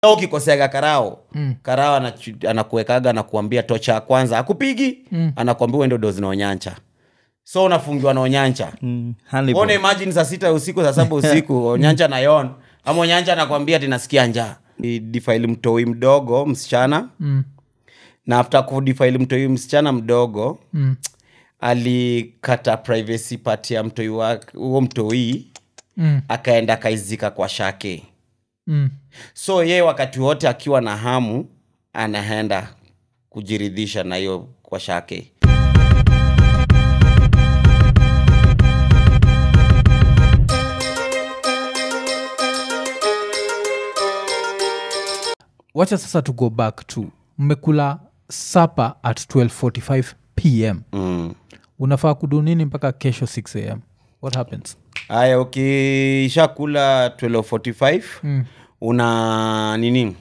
Au ukikoseaga karao mm. karao anachu- anakuwekaga anakuambia tocha ya kwanza akupigi mm. anakuambia uende dozi na onyancha so unafungiwa na onyancha Mm, Hannibal. Ona imagine saa sita usiku saa saba usiku onyancha na yon ama onyancha anakwambia ati nasikia njaa Ni difaili mtoi mdogo msichana Mm. na after kudifaili mtoi msichana mdogo Mm. alikata privacy part ya mtoi wake huo mtoi Mm. akaenda akaizika kwa shake Mm. so yeye wakati wote akiwa na hamu anaenda kujiridhisha na hiyo kwa shake wacha sasa to go back to mmekula sapa at 1245 pm mm. unafaa kudu nini mpaka kesho 6 am what happens haya ukishakula 1245 Mm. una nini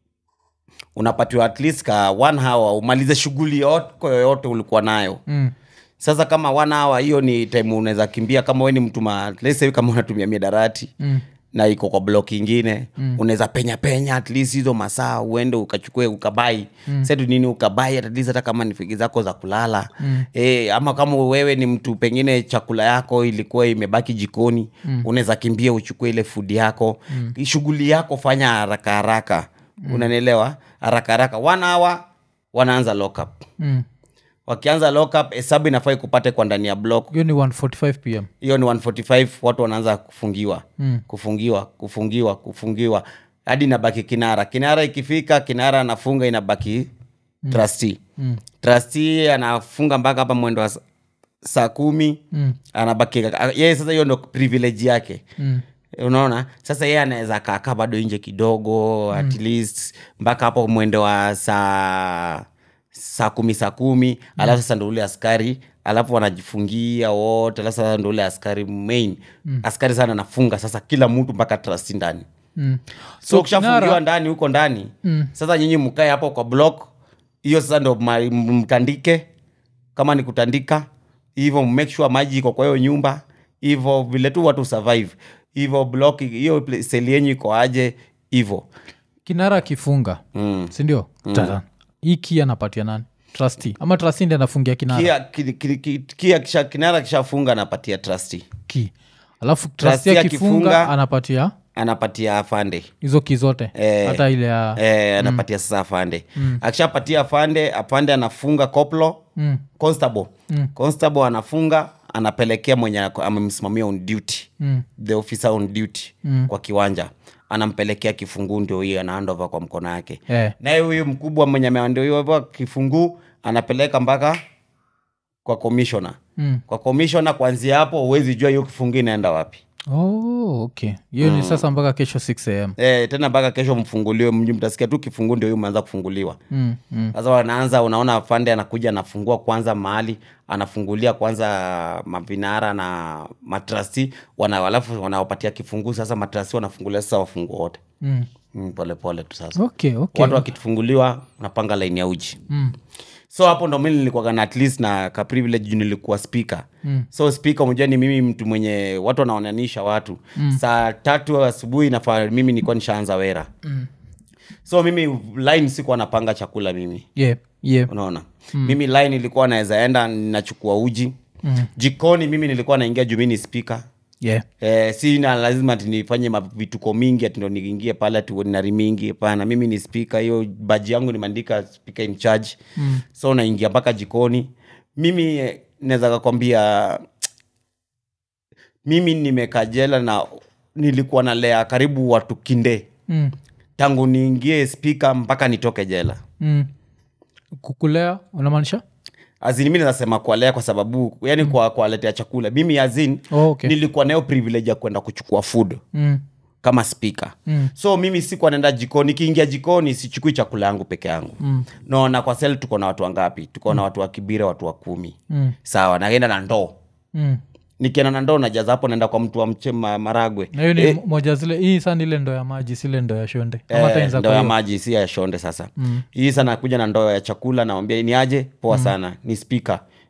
unapatiwa at least ka one hour umalize shughuli yako yoyote ulikuwa nayo mm. sasa kama one hour hiyo ni time unaweza kimbia kama we ni mtu ma let's say kama unatumia miadarati Mm. na iko kwa blok ingine mm. unaweza penya penya at least hizo masaa uende ukachukue ukabai mm. setu nini ukabai at least hata kama ni figi zako za kulala mm. e, ama kama wewe ni mtu pengine chakula yako ilikuwa imebaki jikoni mm. unaweza kimbia uchukue ile fudi yako mm. shughuli yako fanya haraka haraka mm. unanielewa haraka haraka one hour wanaanza lock up Mm. wakianza lock up hesabu inafaa ikupate kwa ndani ya block hiyo ni 145 pm hiyo ni 145 watu wanaanza kufungiwa Mm. kufungiwa kufungiwa kufungiwa hadi inabaki kinara kinara ikifika kinara anafunga inabaki mm. trustee Mm. trustee anafunga mpaka hapa mwendo wa sa- saa kumi Mm. anabaki yeye sasa hiyo ndo privilege yake Mm. unaona sasa yeye anaweza kaakaa bado nje kidogo mm. at least mpaka hapo mwendo wa saa saa kumi saa kumi mm. alafu sasa ndo ule askari alafu wanajifungia wote alafu sasa ndo ule askari main mm. askari sana anafunga sasa kila mtu mpaka trasti ndani Mm. so ukishafungiwa Kinara- ndani huko ndani Mm. sasa nyinyi mkae hapo kwa block hiyo sasa ndo ma- m- mtandike kama ni kutandika hivyo make sure maji iko kwa hiyo nyumba hivyo vile tu watu survive hivyo block hiyo pla- seli yenyu iko aje hivyo kinara akifunga mm. sindio mm. hii kia anapatia nani trustee ama trustee ndi anafungia kinara kia, ki, ki, ki, kia kisha, kinara kishafunga anapatia trustee ki alafu Trustee trustee akifunga akifunga- anapatia anapatia afande hizo ki zote Eh. hata ile ya eh, anapatia sasa afande akishapatia afande afande anafunga koplo mm. constable constable anafunga anapelekea mwenye ako- amemsimamia on duty Mm. the officer on duty kwa kiwanja anampelekea kifunguu ndio hiyo anaandova kwa mkono yake Eh. naye huyu mkubwa mwenye ameandoiwa kifunguu anapeleka mpaka kwa commissioner Mm. kwa commissioner kuanzia hapo huwezi jua hiyo kifunguu inaenda wapi oh, okay hiyo ni sasa mpaka kesho 6 am e, tena mpaka kesho mfunguliwe mji mtasikia tu kifunguu ndio hiyo umeanza kufunguliwa mm. Mm. sasa wanaanza unaona afande anakuja anafungua kwanza mahali anafungulia kwanza mavinara na matrasti wana, alafu wanawapatia kifunguu sasa matrasti wanafungulia sasa wafungu wote Mm. mm, pole pole tu sasa okay okay watu wakifunguliwa unapanga laini ya uji mm. so hapo ndo mi nilikuwaga na at least na ka privilege juu nilikuwa speaker Mm. so speaker umejua ni mimi mtu mwenye watu wanaonanisha watu mm. saa tatu asubuhi nafaa mimi nilikuwa nishaanza wera Mm. so mimi line sikuwa napanga chakula mimi yeah yeah unaona mm. mimi line ilikuwa naweza enda nachukua uji Mm. jikoni mimi nilikuwa naingia juu mi ni speaker yeah Eh, sina lazima ati nifanye ma- vituko mingi ati ndo niingie pale ati nari mingi hapana mimi ni spika hiyo baji yangu nimeandika speaker in charge mm. so naingia mpaka jikoni mimi eh, naweza kakwambia mimi nimekaa jela na nilikuwa nalea karibu watu kinde mm. tangu niingie spika mpaka nitoke jela Mm. kukulea unamaanisha azin mi nazasema kualea kwa sababu yani mm. kwa kuwaletea chakula mimi azin oh, okay nilikuwa nayo privilege ya kwenda kuchukua food mm. kama spika Mm. so mimi sikuwa naenda jikoni nikiingia jikoni sichukui chakula yangu peke yangu Mm. naona kwa sel tuko na watu wangapi tuko na watu wa kibira watu wa kumi Mm. sawa naenda na ndoo Mm. nikienda na ndoo najaza hapo naenda kwa mtu wa mche ma, maragwe na hiyo ni Eh, moja zile hii sana ile ndoo ya maji sile ndoo ya shonde Ama hata eh, inza ndoo kwa ya hiyo. maji si ya shonde sasa hii sana kuja na ndoo ya chakula nawambia ni aje poa sana ni spika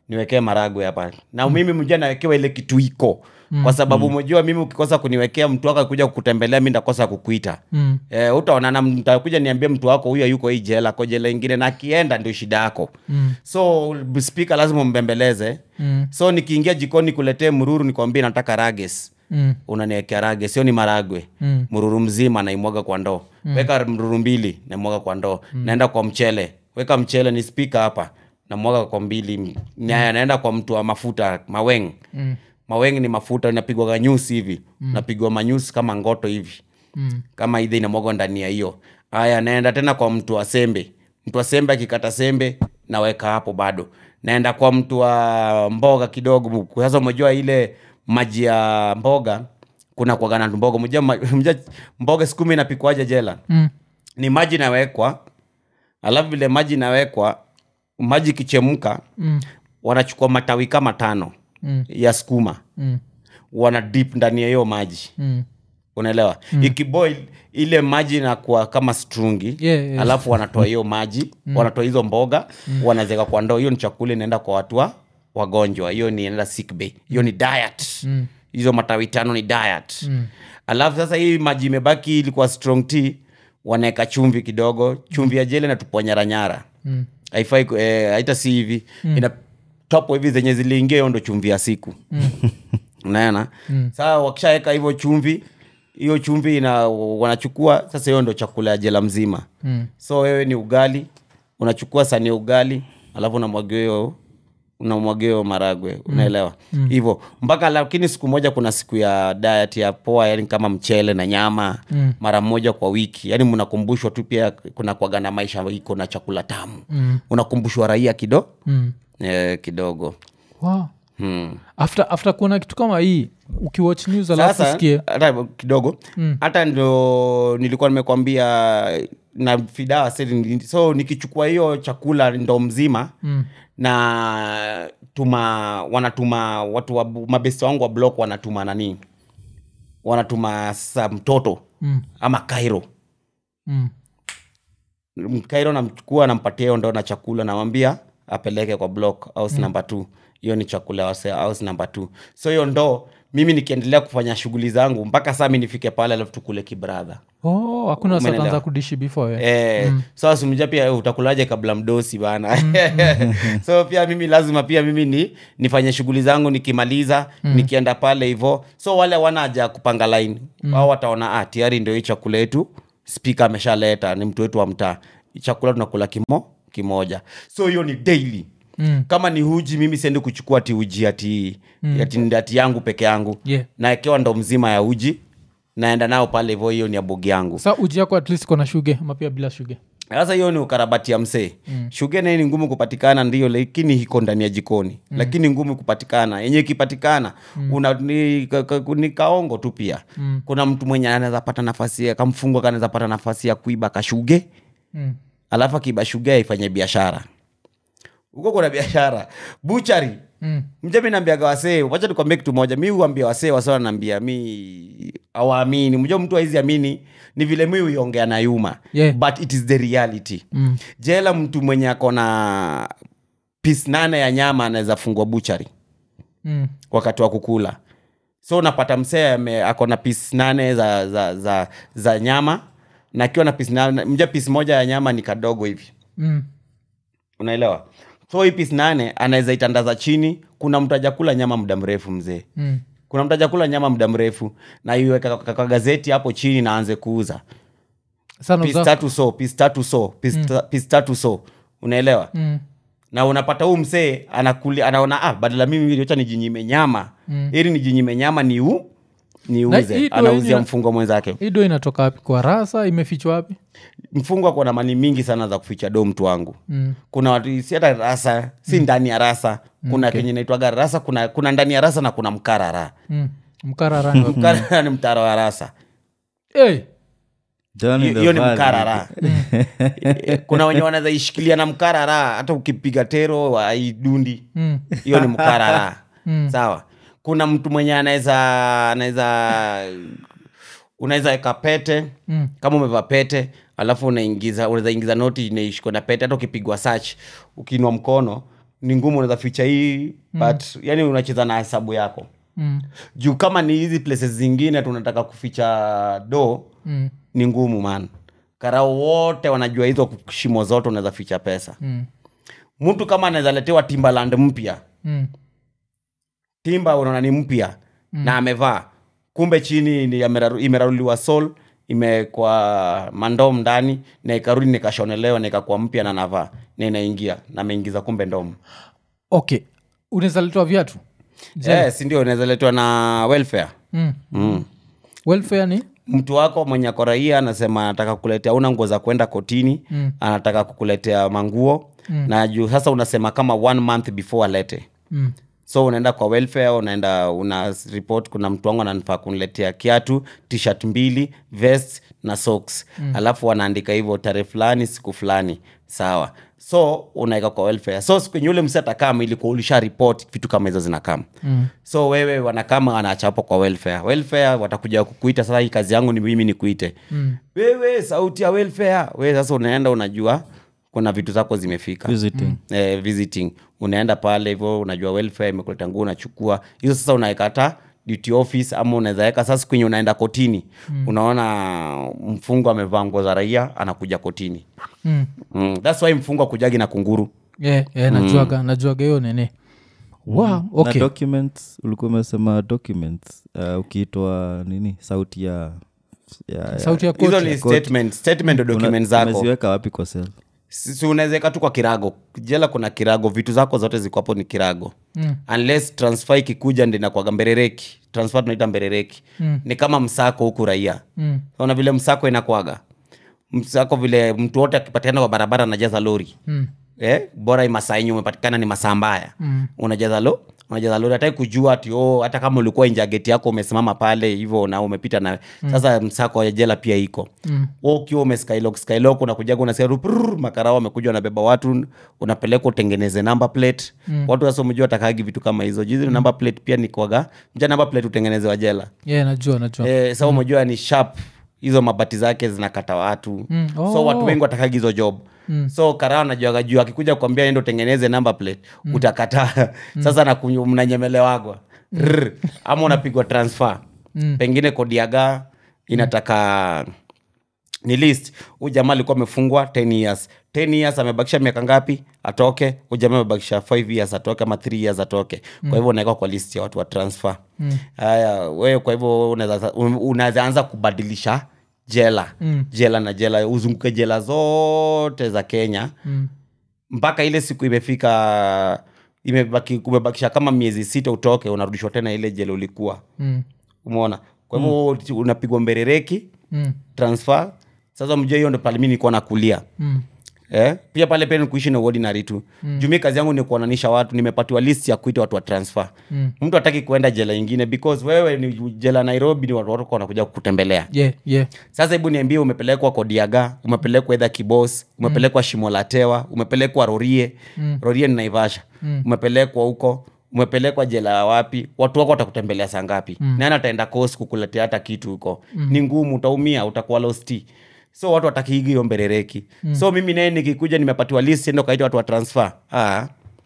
niwekee maragwe hapa na mimi mjua nawekewa ile kitu iko kwa sababu mjua mimi ukikosa kuniwekea mtu wako akuja kukutembelea mi ndakosa kukuita Mm. Eh, utaonana ntakuja niambie mtu wako huyo yuko hii jela ko jela ingine na akienda ndio shida yako Mm. so spika lazima umbembeleze Mm. so nikiingia jikoni kuletee mruru nikwambie nataka rages Mm. unaniwekea rage sio ni maragwe Mm. mruru mzima naimwaga kwa ndoo weka mruru mbili naimwaga kwa ndoo naenda kwa mchele weka mchele ni spika hapa namwaga kwa mbili na, naenda kwa mtu wa mafuta maweng Mm. maweng ni mafuta inapigwaga nyusi hivi napigwa manyusi kama ngoto hivi Mm. kama idhi inamwagwa ndani ya hiyo haya naenda tena kwa mtu wa sembe mtu wa sembe akikata sembe naweka hapo bado naenda kwa mtu wa mboga kidogo sasa umejua ile maji ya mboga kuna kuagana mboga mjua, ma- mjua mboga sikumi inapikwaje jela Mm. ni maji inawekwa alafu vile maji inawekwa maji ikichemka Mm. wanachukua matawi kama tano Mm. ya skuma Mm. wana dip ndani ya hiyo maji Mm. unaelewa mm. ikiboil ile maji inakuwa kama strungi Yeah, yeah. alafu wanatoa hiyo maji mm. wanatoa hizo mboga mm. wanazeka kwa ndoo hiyo ni chakula inaenda kwa watu wa wagonjwa hiyo ni inaenda sick bay hiyo ni diet Mm. hizo matawi tano ni diet mm. alafu sasa hii maji imebaki ilikuwa strong tea wanaweka chumvi kidogo chumvi ya jele natupwa nyaranyara Mm. haifai ku- eh, haita si hivi mm. ina topo hivi zenye ziliingia hiyo ndo chumvi ya siku unaona mm. saa wakishaweka hivyo chumvi hiyo chumvi ina wanachukua sasa hiyo ndo chakula ya jela mzima Mm. so wewe ni ugali unachukua sani ya ugali alafu unamwagia hiyo unamwagia hiyo maragwe unaelewa hivyo mpaka lakini siku moja kuna siku ya diet ya poa yani kama mchele na nyama Mm. mara moja kwa wiki yani mnakumbushwa tu pia kuna kwaga na maisha iko na chakula tamu Mm. unakumbushwa raia kido Mm. eh, kidogo Wow. hmm. after after kuona kitu kama hii ukiwatch news alafu sasa usikie hata kidogo hata ndo nilikuwa nimekwambia na fidawa seli so nikichukua hiyo chakula ndo mzima Mm. na tuma wanatuma watu wa mabesti wangu wa block wanatuma nani wanatuma sa mtoto Mm. ama kairo Mm. kairo namchukua nampatia hiyo ndo na chakula namwambia apeleke kwa block house mm. number two hiyo ni chakula ya wase- house number two so hiyo ndo mimi nikiendelea kufanya shughuli zangu mpaka saa mi nifike pale alafu tukule kibradha oh hakuna Umeelewa? satanza kudishi before eh. Eh, so simja pia eh, utakulaje kabla mdosi bana so pia mimi lazima pia mimi ni nifanye shughuli zangu nikimaliza nikienda pale hivo so wale wana haja ya kupanga line au wataona ah, tayari ndio hii chakula yetu spika ameshaleta ni mtu wetu wa mtaa Hii chakula tunakula kimo kimoja so hiyo ni daily Mm. kama ni huji mimi siendi kuchukua ati uji ati, ati, ati yangu peke yangu Yeah. naekewa ndo mzima ya uji naenda nao pale hivo hiyo ni ya bogi yangu sa uji yako at least kona shuge ama pia bila shuge sasa hiyo ni ukarabati ya msee mm. shugene ni ngumu kupatikana ndio lakini iko ndani ya jikoni mm. lakini ngumu kupatikana yenye ikipatikana mm. una, ni, ka, ka, ni kaongo tu pia mm. kuna mtu mwenye anaweza pata nafasi ya kamfungwa kanaweza pata nafasi ya kuiba kashuge mm. alafu akiiba shuge aifanye biashara huko kuna biashara buchari Mm. mja mi naambiaga wasee wacha nikwambie kitu moja mi huambia wasee wasee wanaambia mi awaamini mja mtu aizi amini ni vile mi huiongea na yuma Yeah. but it is the reality Mm. jela mtu mwenye ako na pis nane ya nyama anaweza fungwa buchari Mm. wakati wa kukula so unapata msee ame- ako na pis nane za, za, za, za nyama na akiwa na pis nane mja pis moja ya nyama ni kadogo hivi Mm. unaelewa so hii pis nane anaweza itandaza chini kuna mtu ajakula nyama muda mrefu mzee Mm. kuna mtu ajakula nyama muda mrefu na iweka kwa- kwa gazeti hapo chini na aanze kuuza sana pis uza- tatu so pis tatu so pis, ta, pis tatu so unaelewa Mm. na unapata huu msee anakuli anaona ah, badala mimi wacha nijinyime nyama Mm. ili nijinyime nyama ni u Na hii niuze ndo anauzia yenye- mfungwa mwenzake hii do inatoka wapi kwa rasa imefichwa wapi mfungwa kuna mali mingi sana za kuficha do mtu wangu mm. kuna watu si hata rasa si ndani ya rasa kuna kenye naitwaga rasa kuna, kuna ndani ya rasa na kuna mkarara Mm. mkararani wapi mkarara ni mtaro wa rasa hey. Down in Hiyo the hiyo ni valley. mkarara Eh, kuna wenye wanaweza ishikilia na mkarara hata ukipiga tero aidundi mm. hiyo ni mkarara Mm. sawa kuna mtu mwenye anaweza anaweza unaweza weka pete Mm. kama umevaa pete alafu unaingiza unaweza ingiza noti inaishikwa na pete hata ukipigwa search ukiinua mkono ni ngumu unaweza ficha hii but yani unacheza na hesabu yako mm. juu kama ni hizi places zingine tunataka kuficha do Mm. ni ngumu man karao wote wanajua hizo shimo zote unaweza ficha pesa Mm. mtu kama anaweza letewa timbaland mpya Mm. timba unaona ni mpya na amevaa kumbe chini ni ameraru- imeraruliwa sol imekwa mandom ndani na ikarudi nikashonelewa nikakuwa mpya na navaa na inaingia na ameingiza kumbe ndom okay unaweza letewa viatu yes, ndio unaweza letwa na welfare mm. mm. welfare ni mtu wako mwenye ako raia anasema anataka kukuletea una nguo za kwenda kotini Mm. anataka kukuletea manguo Mm. na juu sasa unasema kama one month before alete mm. so unaenda kwa welfare unaenda una report kuna mtu wangu ananifaa kuniletea kiatu tshirt mbili vest na socks mm. alafu wanaandika hivyo tarehe fulani siku fulani sawa so unaweka kwa welfare so siku yenye ule msi atakama ilikuwa ulisha report vitu kama hizo zinakama Mm. so wewe wanakama wanachapa kwa welfare welfare watakuja kukuita sasa hii kazi yangu ni mimi nikuite Mm. wewe sauti ya welfare wewe sasa unaenda unajua kuna vitu zako zimefika visiting eh, visiting unaenda pale hivyo unajua welfare imekuleta nguo unachukua hizo sasa unaekata duty office ama unaweza weka sasa kwenye unaenda kotini mm. unaona mfungo amevaa nguo za raia anakuja kotini Mm. mm. thats why mfungo akujagi na kunguru Yeah, yeah, najuaga najuaga hiyo nene wow, na okay. documents ulikuwa umesema documents uh, ukiitwa nini sauti ya, ya, ya sauti ya hizo koti ni statement statement Una- document zako umeziweka wapi kwa sel si unawezeka tu kwa kirago jela kuna kirago vitu zako zote ziko hapo ni kirago Mm. unless transfer ikikuja ndi nakwaga mberereki transfer tunaita mberereki Mm. ni kama msako huku raia Mm. ona vile msako inakwaga msako vile mtu wote akipatikana kwa barabara anajaza lori Mm. eh, bora hii masaa yenye umepatikana ni masaa mbaya Mm. unajaza lo unajaza lori hataki kujua ati oh, hata kama ulikuwa nje ya geti yako umesimama pale hivyo na umepita na sasa msako ya jela pia iko Mm. Wewe ukiwa umeskylok skylok unakujaga unasikia ruprr, makarao wamekuja wanabeba watu unapeleka utengeneze number plate watu sasa umejua watakagi vitu kama hizo jizi number plate pia ni kwaga mja number plate utengenezewa jela yeah, najua najua eh, sa umejua ni sharp hizo mabati zake zinakata watu Mm. so Oh. watu wengi watakagi hizo job Mm. so karao najuaga juu akikuja kuambia endo tengeneze number plate utakataa sasa nakunyu- mnanyemelewagwa Rrr. ama unapigwa transfer Mm. pengine kodiaga inataka ni list huu jamaa alikuwa amefungwa 10 years 10 years amebakisha miaka ngapi atoke huu jamaa amebakisha 5 years atoke ama 3 years atoke kwa hivyo unawekwa kwa list ya watu wa transfer haya wewe kwa hivyo unaweza unaweza anza kubadilisha jela Mm. jela na jela uzunguke jela zote za kenya Mm. mpaka ile siku imefika imebaki umebakisha kama miezi sita utoke unarudishwa tena ile jela ulikuwa Mm. umeona kwa hivyo unapigwa mberereki Mm. transfer sasa mjua hiyo ndo pale mi nilikuwa nakulia Mm. eh? pia pale pia nikuishi na ordinary tu mm. jumi kazi yangu ni kuonanisha watu nimepatiwa list ya kuita watu wa transfer Mm. mtu hataki kuenda jela ingine because wewe ni jela nairobi ni watu wako wanakuja kukutembelea yeah, yeah. sasa hebu niambie umepelekwa kodiaga umepelekwa edha kibos umepelekwa shimo la tewa umepelekwa rorie Mm. rorie ni naivasha Mm. umepelekwa huko umepelekwa jela ya wapi watu wako watakutembelea saa ngapi mm. nani ataenda kos kukuletea hata kitu huko mm. ni ngumu utaumia utakuwa losti so watu watakiigi hiyo mberereki mm. so mimi naye nikikuja nimepatiwa list endo kaita watu wa transfer ah.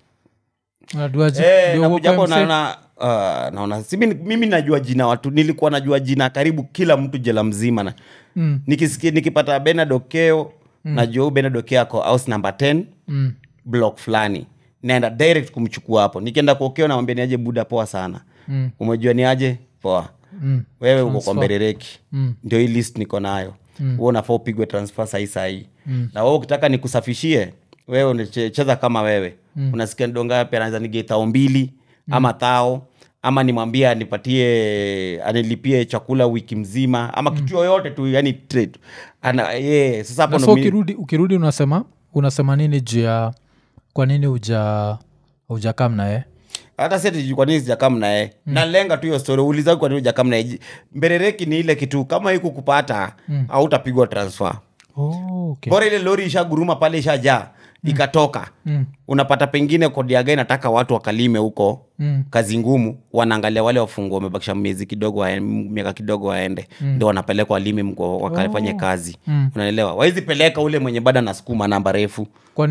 Unajuaje? Eh, Ndio nakuja hapo uokoe mse- naona ah, naona si mimi, mimi najua jina watu nilikuwa najua jina karibu kila mtu jela mzima na Mm. nikisikia nikipata benard okeo mm. najua huu benard okeo ako house number 10 Mm. block fulani naenda direct kumchukua hapo nikienda kwa okeo namwambia niaje buda poa sana Mm. umejua ni aje poa Mm. wewe uko kwa mberereki Mm. ndio hii list niko nayo mm. huo unafaa upigwe transfer sahii sahii mm. na wewe ukitaka nikusafishie wewe unacheza kama wewe mm. unasikia ndongapi anaweza nige thao mbili mm. ama thao ama nimwambie anipatie anilipie chakula wiki mzima ama kitu yoyote tu yani trade ana yeah, sasa hapo Na ndo so mi- ukirudi ukirudi unasema unasema nini juu ya kwa nini uja ujakam naye hata si kwa nini sijakam naye mm. nalenga tu hiyo story uliza kwa nini hujakam naye mberereki ni ile kitu kama hii kukupata mm. hautapigwa transfer oh, okay. bora ile lori ishaguruma pale ishajaa ikatoka Mm. unapata pengine kodiaga inataka watu wakalime huko Mm. kazi ngumu wanaangalia wale wafungwa wamebakisha miezi kidogo wae- miaka kidogo waende ndo wanapelekwa walime mko wakafanye kazi Mm. unaelewa wawezi peleka ule mwenye bada na sukuma namba refu kwa nini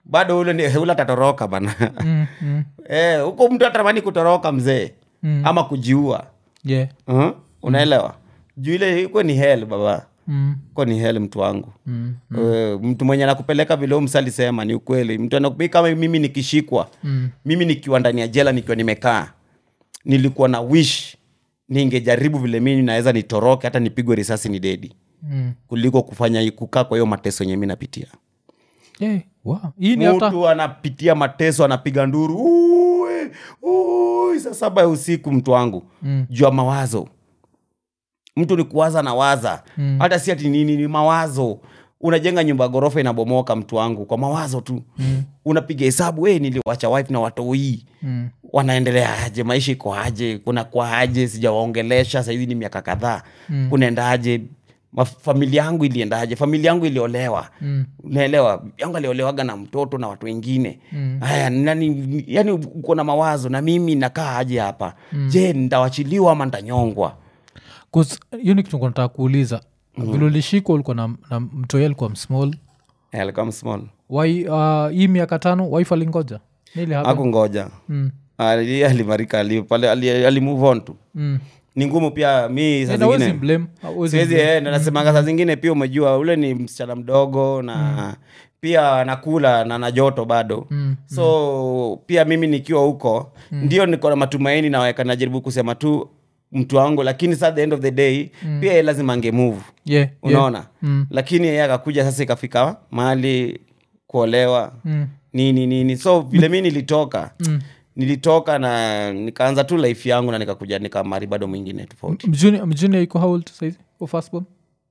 bado ule ni- ule atatoroka bana mm, mm, Eh, huko mtu atamani kutoroka mzee Mm. ama kujiua yeah. uh unaelewa juu ile iko ni hel baba mm, ko ni hel mtu wangu mm, Eh, mtu mwenye anakupeleka vile huyu msa alisema ni ukweli mtu anakupi kama mimi nikishikwa mm, mimi nikiwa ndani ya jela nikiwa nimekaa nilikuwa na wish ningejaribu vile mimi naweza nitoroke hata nipigwe risasi ni dedi mm. kuliko kufanya kukaa kwa hiyo mateso yenye mi napitia Yeah, wow. hii ni hata mtu anapitia mateso anapiga nduru "Ui, ui," saa saba ya usiku mtu wangu Mm. juu ya mawazo mtu ni kuwaza na waza Mm. hata si ati nini ni mawazo unajenga nyumba ya ghorofa inabomoka mtu wangu kwa mawazo tu Mm. unapiga hesabu we niliwacha wife na watoi Mm. wanaendelea aje maisha iko aje kuna kwa aje sijawaongelesha sahizi ni miaka kadhaa Mm. kunaenda aje Ma- familia yangu iliendaje familia yangu iliolewa Mm. unaelewa yangu aliolewaga na mtoto na watu wengine Mm. haya nani yani uko na mawazo na mimi nakaa aje hapa je ntawachiliwa ama ntanyongwa 'Cause hiyo ni kitu nilikuwa nataka kuuliza vile ulishikwa ulikuwa na, na mtoi alikuwa msmall Eh, alikuwa small wai uh, hii miaka tano wife alingoja nili happen? akungoja mm. Ali- alimarika ali- pale ali- ali move on tu mm. ni ngumu pia mi saa And hawezi zingine blame, hawezi siwezi blame. eh, ndo nasemanga saa zingine pia umejua ule ni msichana mdogo na pia anakula na na joto bado Mm. so pia mimi nikiwa huko ndio niko na matumaini naweka najaribu kusema tu mtu wangu lakini sa the end of the day pia yeye lazima angemove Yeah, yeah. unaona Mm. lakini yeye akakuja sasa ikafika mahali kuolewa Mm. nini nini so vile mi nilitoka Mm. nilitoka na nikaanza tu life yangu na nikakuja nikamari bado mwingine tofauti Mjuni- mjuni iko how old saizi Or firstborn?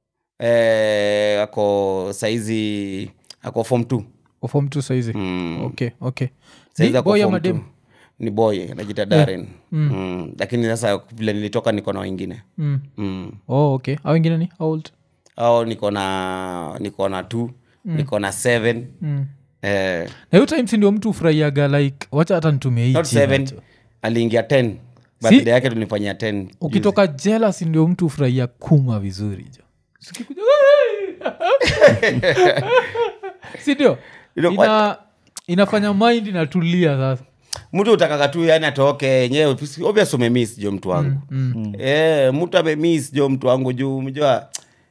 eh, ako saizi ako form t Or form two saizi mm. okay okay saizi Ni ako boy form ama two. dem? ni boy anajita Darren mm. lakini sasa vile nilitoka niko na wengine Mm. mm. oh okay au wengine ni how old au niko na niko na t niko na seven mm. eh, na hiyo times ndio mtu ufurahiaga like wacha hata nitumie hii not jina seven tu. aliingia ten birthday yake tulifanyia ten ukitoka jealous ndio mtu ufurahia kuma vizuri jo Sikikuja, sindio Ilo- Ina, inafanya mind inatulia sasa mtu utakaga tu yani atoke yenyewe obvious umemis jo mtu wangu mm. Eh, mtu amemis jo mtu wangu juu mjua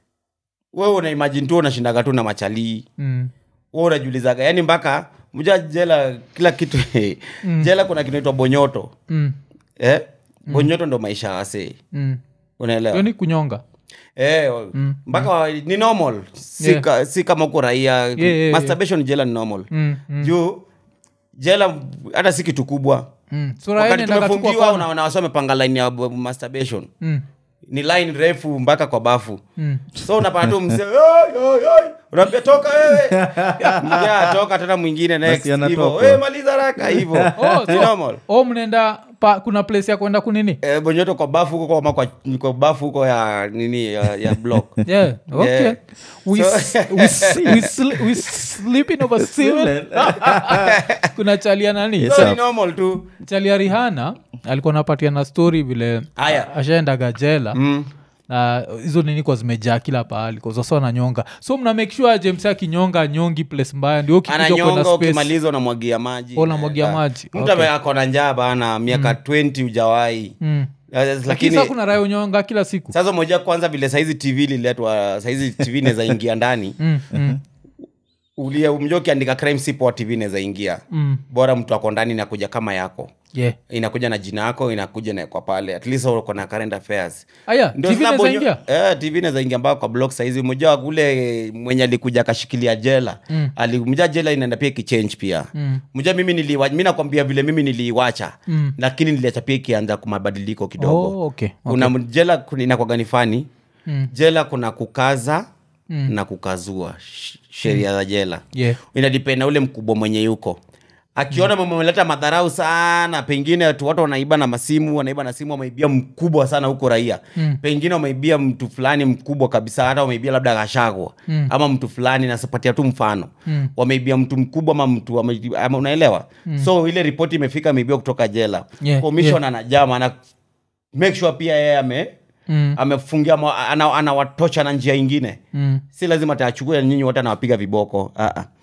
wewe unaimajini tu unashindaga tu na machalii Mm. we unajulizaga yani mpaka mjua jela kila kitu jela kuna kinaitwa bonyoto Mm. eh? bonyoto ndo maisha wase Mm. unaelewa Hiyo ni kunyonga Eh, mpaka wa- ni normal si, Yeah. ka, si kama uko raia yeah, yeah. masturbation jela ni normal mm. Mm. juu jela hata si kitu kubwa Mm. So raia wakati inaendaga tu kwa tumefungiwa kona. una- unawasa wamepanga line ya b- masturbation Mm. ni line refu mpaka kwa bafu Mm. so unapata tu mse "Oi, oi, oi." unaambia toka wewe Mja, toka tena mwingine next Basi anatoka. hivyo "Wewe, maliza raka hivyo Oh, Ni so- normal oh mnaenda pa, kuna place ya kwenda kunini Eh, bonyoto kwa bafu huko kama kwa, kwa bafu huko ya nini ya, ya block yeah, okay. Yeah. We, So- s- we, s- we, sl- we sleeping over ceiling. kuna chalia nani Yes, so sir. ni normal tu chalia rihana alikuwa napatia na story vile Aya. ashaendaga jela mm. na hizo nini kwa zimejaa kila pahali kazasa ananyonga so mna make sure james akinyonga nyongi place mbaya ndio ukikuja kwenda ananyonga space ukimaliza unamwagia maji Oh, unamwagia Eh, maji. mtu Okay. ame- ako na njaa bana miaka 20 ujawai Mm. lakini lakini saa kuna raya unyonga kila siku sasa moja kwanza vile saizi tv liletwa saizi tv inaweza ingia ndani mm, mm, ulia mja ukiandika crime sipo tv inaweza ingia mm. bora mtu ako ndani inakuja kama yako yeah. inakuja na jina yako inakuja na kwa pale at least uko na current affairs aya Ndio tv sasa naweza bonyo- ingia eh, tv inaweza ingia mpaka kwa blog saizi mmoja kule mwenye alikuja akashikilia jela Mm. alimja jela inaenda pia ikichange pia Mm. mja mimi niliwa mi nakwambia vile mimi niliiwacha Mm. lakini niliacha pia ikianza kumabadiliko kidogo Oh, okay. okay. kuna jela kuna- inakwagani fani Mm. jela kuna kukaza Mm. na kukazua sh- sheria za jela Yeah. inadipenda ule mkubwa mwenye yuko akiona mm. meleta madharau sana pengine watu watu wanaiba na masimu wanaiba na simu wameibia mkubwa sana huko raia Mm. pengine wameibia mtu fulani mkubwa kabisa hata wameibia labda kashagwa Mm. ama mtu fulani nasapatia tu mfano Mm. wameibia mtu mkubwa ama mtu wame- ama unaelewa so ile ripoti imefika ameibiwa kutoka jela Yeah, commission anajama ana make sure pia yeye ame Mm. amefungia ma- ana- anawatocha na njia ingine Mm. si lazima taachukue nyinyi wote anawapiga viboko Ah, ah.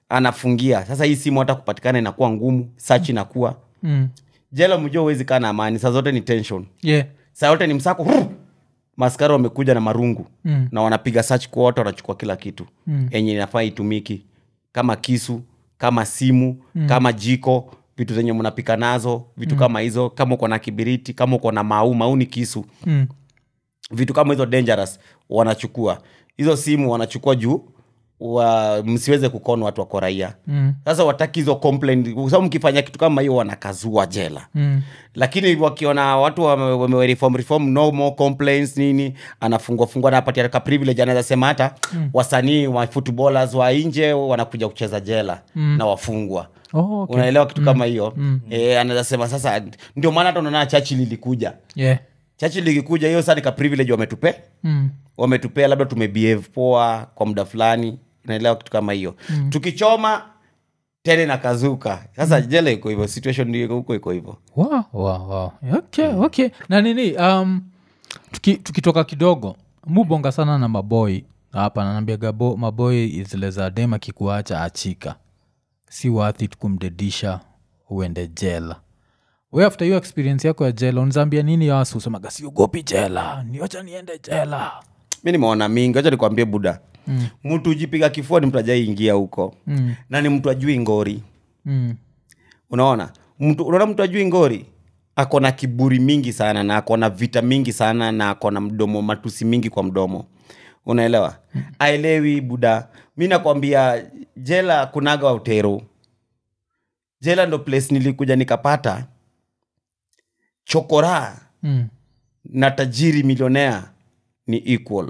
anafungia sasa hii simu hata kupatikana inakuwa ngumu search inakuwa Mm. jela mjua huwezi kaa na amani saa zote ni tension Yeah. saa yote ni msako Rrr! maskari wamekuja na marungu Mm. na wanapiga search kwa wote wanachukua kila kitu Mm. yenye inafaa itumiki kama kisu kama simu mm. kama jiko vitu zenye mnapika nazo vitu mm. kama hizo kama uko na kibiriti kama uko na mau mau ni kisu Mm. vitu kama hizo dangerous wanachukua hizo simu wanachukua juu wa, msiweze kukona watu wako raia Mm. sasa wataki hizo complaint kwa sababu mkifanya kitu kama hiyo wanakazua jela Mm. lakini wakiona watu wame- wame reform reform no more complaints nini anafungwa fungwa anapatia ka privilege anaweza sema hata mm. wasanii wa footballers wa nje wanakuja kucheza jela mm. na wafungwa Oh, okay. unaelewa kitu kama hiyo mm. e, anaweza sema sasa ndio maana hata unaona chachi lilikuja Yeah. chachi likikuja hiyo saa ni ka privilege wametupe Mm. wametupea labda tumebehave poa kwa muda fulani unaelewa kitu kama hiyo mm. tukichoma tena inakazuka sasa mm. jela iko hivyo situation ndio huko iko hivyo Wow, wow, wow. okay, okay. na nini um, tuki, tukitoka kidogo mubonga sana na maboy hapa nanambiaga bo- maboy zile za dem akikuacha achika si wathi kumdedisha uende jela we after hiyo experience yako ya jela unzambia nini yasu usemaga siogopi jela niwacha niende jela mi nimeona mingi wacha nikwambie buda mm. mtu ujipiga kifua ni mtu ajaiingia huko mm, na ni mtu ajui ngori mm, unaona mtu unaona mtu ajui ngori ako na kiburi mingi sana na ako na vita mingi sana na ako na mdomo matusi mingi kwa mdomo unaelewa aelewi buda mi nakwambia jela kunaga utero jela ndo place nilikuja nikapata chokora mm, na tajiri milionea ni equal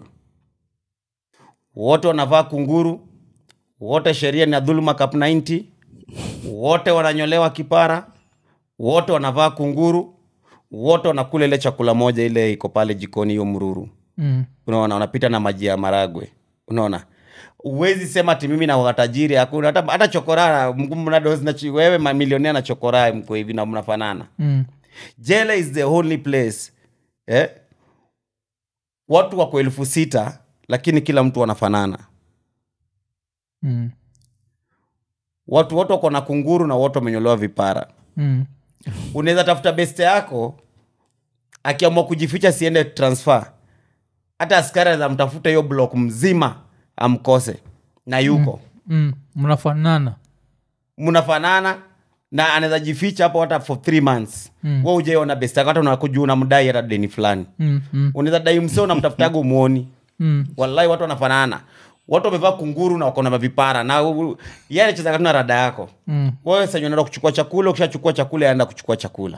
wote wanavaa kunguru wote sheria ni ya dhuluma cap 90 wote wananyolewa kipara wote wanavaa kunguru wote wanakula ile chakula moja ile iko pale jikoni hiyo mruru mm, unaona wanapita na maji ya maragwe unaona uwezi sema ati mimi na watajiri hakuna hata, hata chokora mnadozi wewe mamilionea na chokora mko hivi na mnafanana mm, jela is the only place eh? watu wako elfu sita lakini kila mtu wanafanana mm, watu wote wako na kunguru na wote wamenyolewa vipara mm, unaweza tafuta beste yako akiamua kujificha siende transfer hata askari anaweza mtafuta hiyo block mzima amkose na yuko mm. mnafanana mnafanana na anaweza jificha hapo hata for three months Mm. we ujaiona beste yako hata unakuja unamdai hata deni fulani mm, mm, unaweza dai msee unamtafutaga umuoni mm, wallahi watu wanafanana watu wamevaa kunguru na wako na mavipara na u- u- yeye anacheza na rada yako mm. wewe sasa unaenda kuchukua chakula ukishachukua chakula aenda kuchukua chakula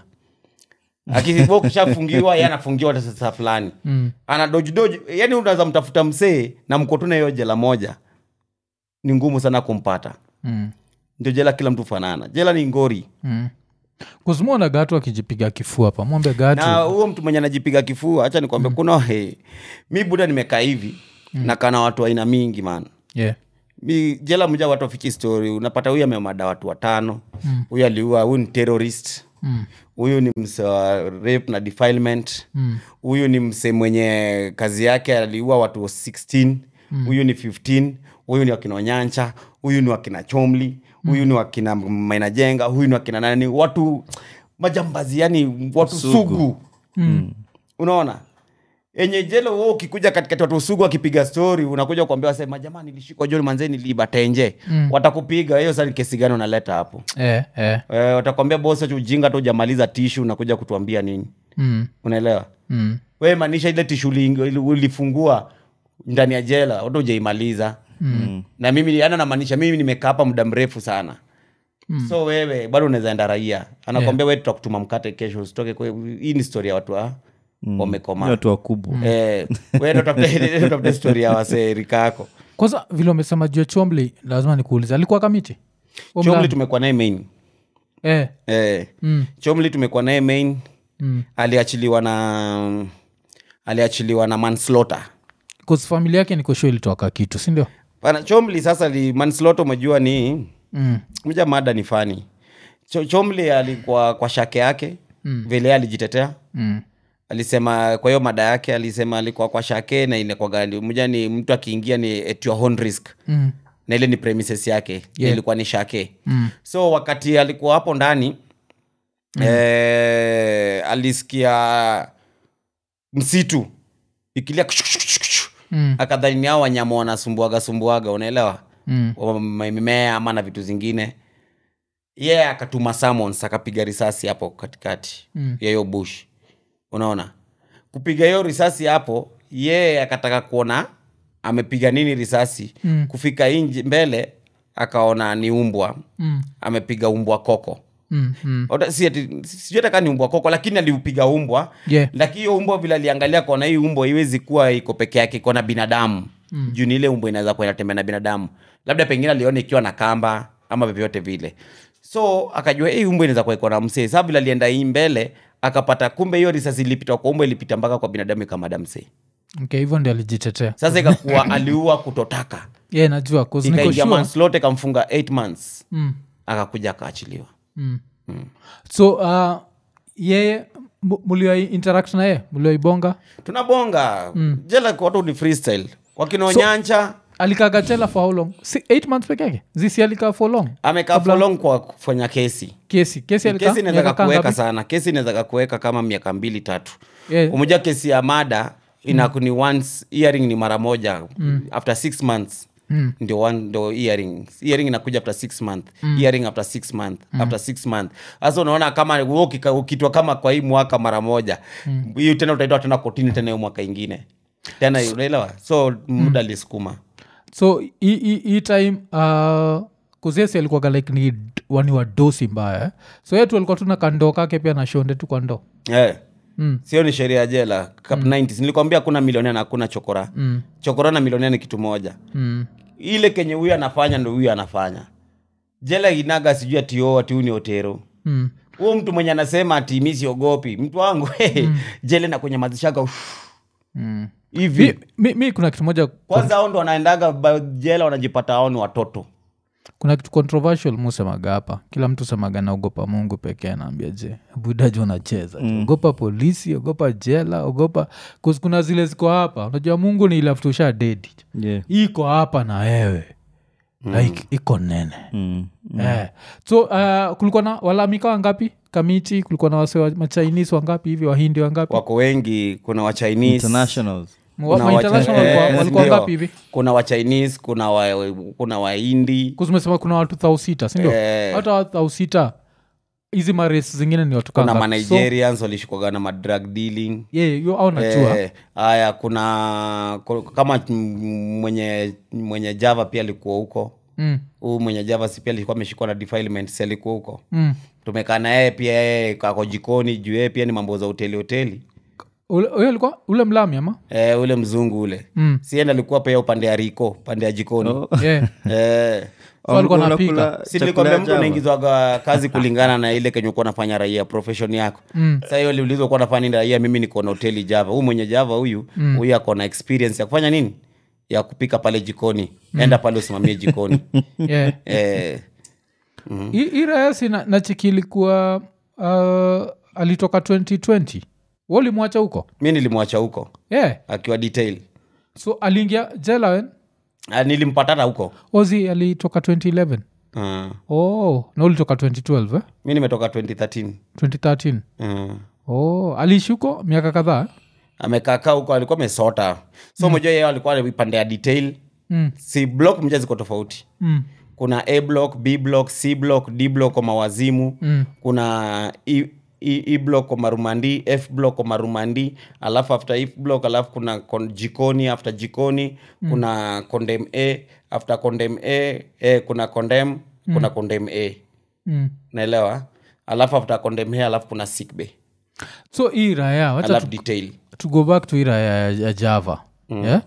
akiwa ukishafungiwa yeye anafungiwa hata sasa fulani Mm. ana doji doji yani unaweza mtafuta msee na mko tu na hiyo jela moja ni ngumu sana kumpata Mm. ndio jela kila mtu fanana jela ni ngori Mm. kuzimona gatu akijipiga kifua pamwombe gatu na huo mtu mwenye anajipiga kifua hacha nikwambia kuna he, mi buda nimekaa hivi nakaa na watu aina mingi man yeah. mi jela mja watu wafiki story unapata huyu amemada watu watano huyu aliua huyu ni terrorist Mm. huyu ni mse wa rape na defilement Mm. huyu ni mse mwenye kazi yake aliua watu 16 huyu ni 15 huyu ni wakina onyancha huyu ni wakina chomli huyu ni wakina mainajenga huyu ni wakina nani watu majambazi yani watu sugu, Mm. unaona enye jelo wo ukikuja katikati watu sugu wakipiga stori unakuja kuambia wasema jamani nilishikwa joni manzee niliiba tenje Mm. watakupiga hiyo sasa ni kesi gani unaleta hapo Eh, eh. e, watakwambia bosi acha ujinga tu ujamaliza tishu unakuja kutuambia nini Mm. unaelewa Mm. we maanisha ile tishu uliing- ili- ulifungua ndani ya jela hata ujaimaliza Mm. na mimi ana namaanisha mimi nimekaa hapa muda mrefu sana Mm. so wewe bado unaweza enda raia anakwambia we tutakutuma mkate kesho usitoke kwe- hii ni story ya watu wa Ni wamekomaa watu wakubwa eh, we ndo utafute- utafute story ya wasee rika yako kwanza vile umesema juu ya chomli lazima nikuulize alikuwa kamiti Huyo chomli mlani? tumekuwa naye main eh. eh, mm. chomli tumekuwa naye main Mm. aliachiliwa na aliachiliwa na manslaughter 'Cause familia yake nikosho ilitoka kitu sindio pana chomli sasa li manslaughter umejua ni mm. mja mada ni fani Cho, chomli alikuwa kwa shake yake Mm. vile alijitetea Mm. alisema kwa hiyo mada yake alisema alikuwa kwa shake na inakwaga mja ni mtu akiingia ni at your own risk Mm. na ile ni premises yake Yeah. ilikuwa ni shake Mm. so wakati alikuwa hapo ndani eh, alisikia msitu ikilia Mm. akadhani ni hao wanyama wanasumbuaga sumbuaga unaelewa Mm. Wa- ma- mimea ama na vitu zingine ye yeah, akatuma summons akapiga risasi hapo katikati Mm. ya hiyo bush unaona kupiga hiyo risasi hapo ye akataka kuona amepiga nini risasi Mm. kufika inji mbele akaona ni umbwa Mm. amepiga umbwa koko Mm. Mm. Ota- si ati- sijui hata kaa ni umbwa koko lakini aliupiga umbwa Yeah. lakini hiyo umbwa vile aliangalia kona hii umbwa iwezi kuwa iko peke yake iko na binadamu mm. juu ni ile umbwa inaweza kuwa inatembea na binadamu labda pengine aliona ikiwa na kamba ama vyovyote vile so akajua hii umbwa inaweza kuwa iko na msee saa vile alienda hii mbele akapata kumbe hiyo risasi ilipita kwa umbwa ilipita mpaka kwa binadamu ikamada msee okay hivyo ndio alijitetea sasa ikakuwa aliua kutotaka yeah, najua 'cause niko ikaingia sure. manslaughter ikamfunga 8 months Mm. akakuja akaachiliwa Mm. so uh, yeye mu- mulio interact na yeye mulioibonga tunabonga mm. jela kwa watu ni freestyle wakinaonyanja alikaga jela for how long si, eight months peke yake zisi alikaa for long amekaa for long kwa kufanya kesi kesi kesi alikaa kesi inaweza miaka kakuweka ngapi? sana kesi inaweza kakuweka kama miaka mbili tatu Yeah. umoja kesi ya mada inaku ni once hearing ni mara moja after six months Mm. ndio one ndo hearing hearing inakuja after six month hearing after six month after six month sasa unaona kama wewe ukika- ukitwa kama kwa hii mwaka mara moja hiyo tena utaitwa tena kotini tena hiyo mwaka ingine tena unaelewa so muda alisukuma so hii- hii hii time uh, kuzesi alikuwaga like ni d- wani wa dosi mbaya eh? so yetu alikuwa tuna kandoo kake pia na shonde tu kwa ndoo eh. Mm. sio ni sheria ya jela Cap 90s nilikwambia kuna milionea na hakuna chokora Mm. chokora na milionea ni kitu moja Mm. ile kenye huyu anafanya ndo huyu anafanya jela inaga sijui ati o ati huyu ni otero Mm. huo mtu mwenye anasema ati mi siogopi mtu wangu jela na kwenye mazishaka Mm. hivi mi, mi, mi kuna kitu moja kwanza ao ndo wanaendaga ba- jela wanajipata ao ni watoto kuna kitu controversial musemaga hapa kila mtu semaga naogopa mungu pekee naambia je budaji unacheza mm. ogopa polisi ogopa jela ogopa 'cause kuna zile ziko hapa unajua mungu ni ilaftusha dedi yeah. iko hapa na wewe like iko nene mm. Eh. so uh, kulikuwa na walamika wangapi kamiti kulikuwa na wase wa machinese wangapi hivi wahindi wangapi wako wengi kuna wa Chinese internationals Wa- kuna ma wa- international eh, walikuwa- walikuwa ndio. wangapi hivi kuna wa Chinese kuna wa kuna wahindi kuzumesema kuna watu thau sita sindio Eh. hata watu thau sita hizi mares zingine ni watu kuna kangapi? So, manigerians walishikwaga na madrug dealing yeah, yo au najua Eh, haya kuna ku- kama m- mwenye mwenye java pia alikuwa huko mm, huu mwenye java si pia alikuwa ameshikwa na defilement si alikuwa huko mm. tumekaa na yeye pia yeye kako jikoni juu yeye pia ni mambo za hoteli hoteli Ule- huyo alikuwa ule mlami ama e, ule mzungu ule Mm. sienda alikuwa pia upande ya riko pande ya jikoni Oh. yeah. Eh, So alikuwa Unakula anapika. si chakula nilikwambia ya mtu Java? unaingizwaga kazi kulingana na ile kenye ukuwa nafanya raia profession yako Mm. sa hiyo liulizwa kuwa nafanya nini raia mimi niko na hoteli java huu mwenye java huyu huyu ako na experience ya kufanya nini ya kupika pale jikoni enda pale usimamie jikoni yeah. eh, Hii- hii rayasi na, na chiki ilikuwa uh, alitoka 2020 walimwacha huko mi nilimwacha huko yeah. akiwa detail so aliingia jela wen Ah, nilimpatana huko ozi alitoka 2011 uh, oh na ulitoka 2012 eh? mi nimetoka 2013 2013 uh, oh aliishi huko miaka kadhaa eh? amekaakaa huko alikuwa amesota so mojua yeye alikuwa pande ya detail mm. si block mja ziko tofauti Mm. kuna a block b block c block d block kwa mawazimu Mm. kuna e, e, e block kwa marumandi f block kwa marumandi alafu after f block alafu kuna kon, jikoni after jikoni mm. kuna condem a after condem a eh, kuna condem mm. kuna condem a Mm. naelewa alafu after condem a alafu kuna sick bay so hii raya wacha alafu tu, detail to go back to hii raya ya, ya java mm. yeah?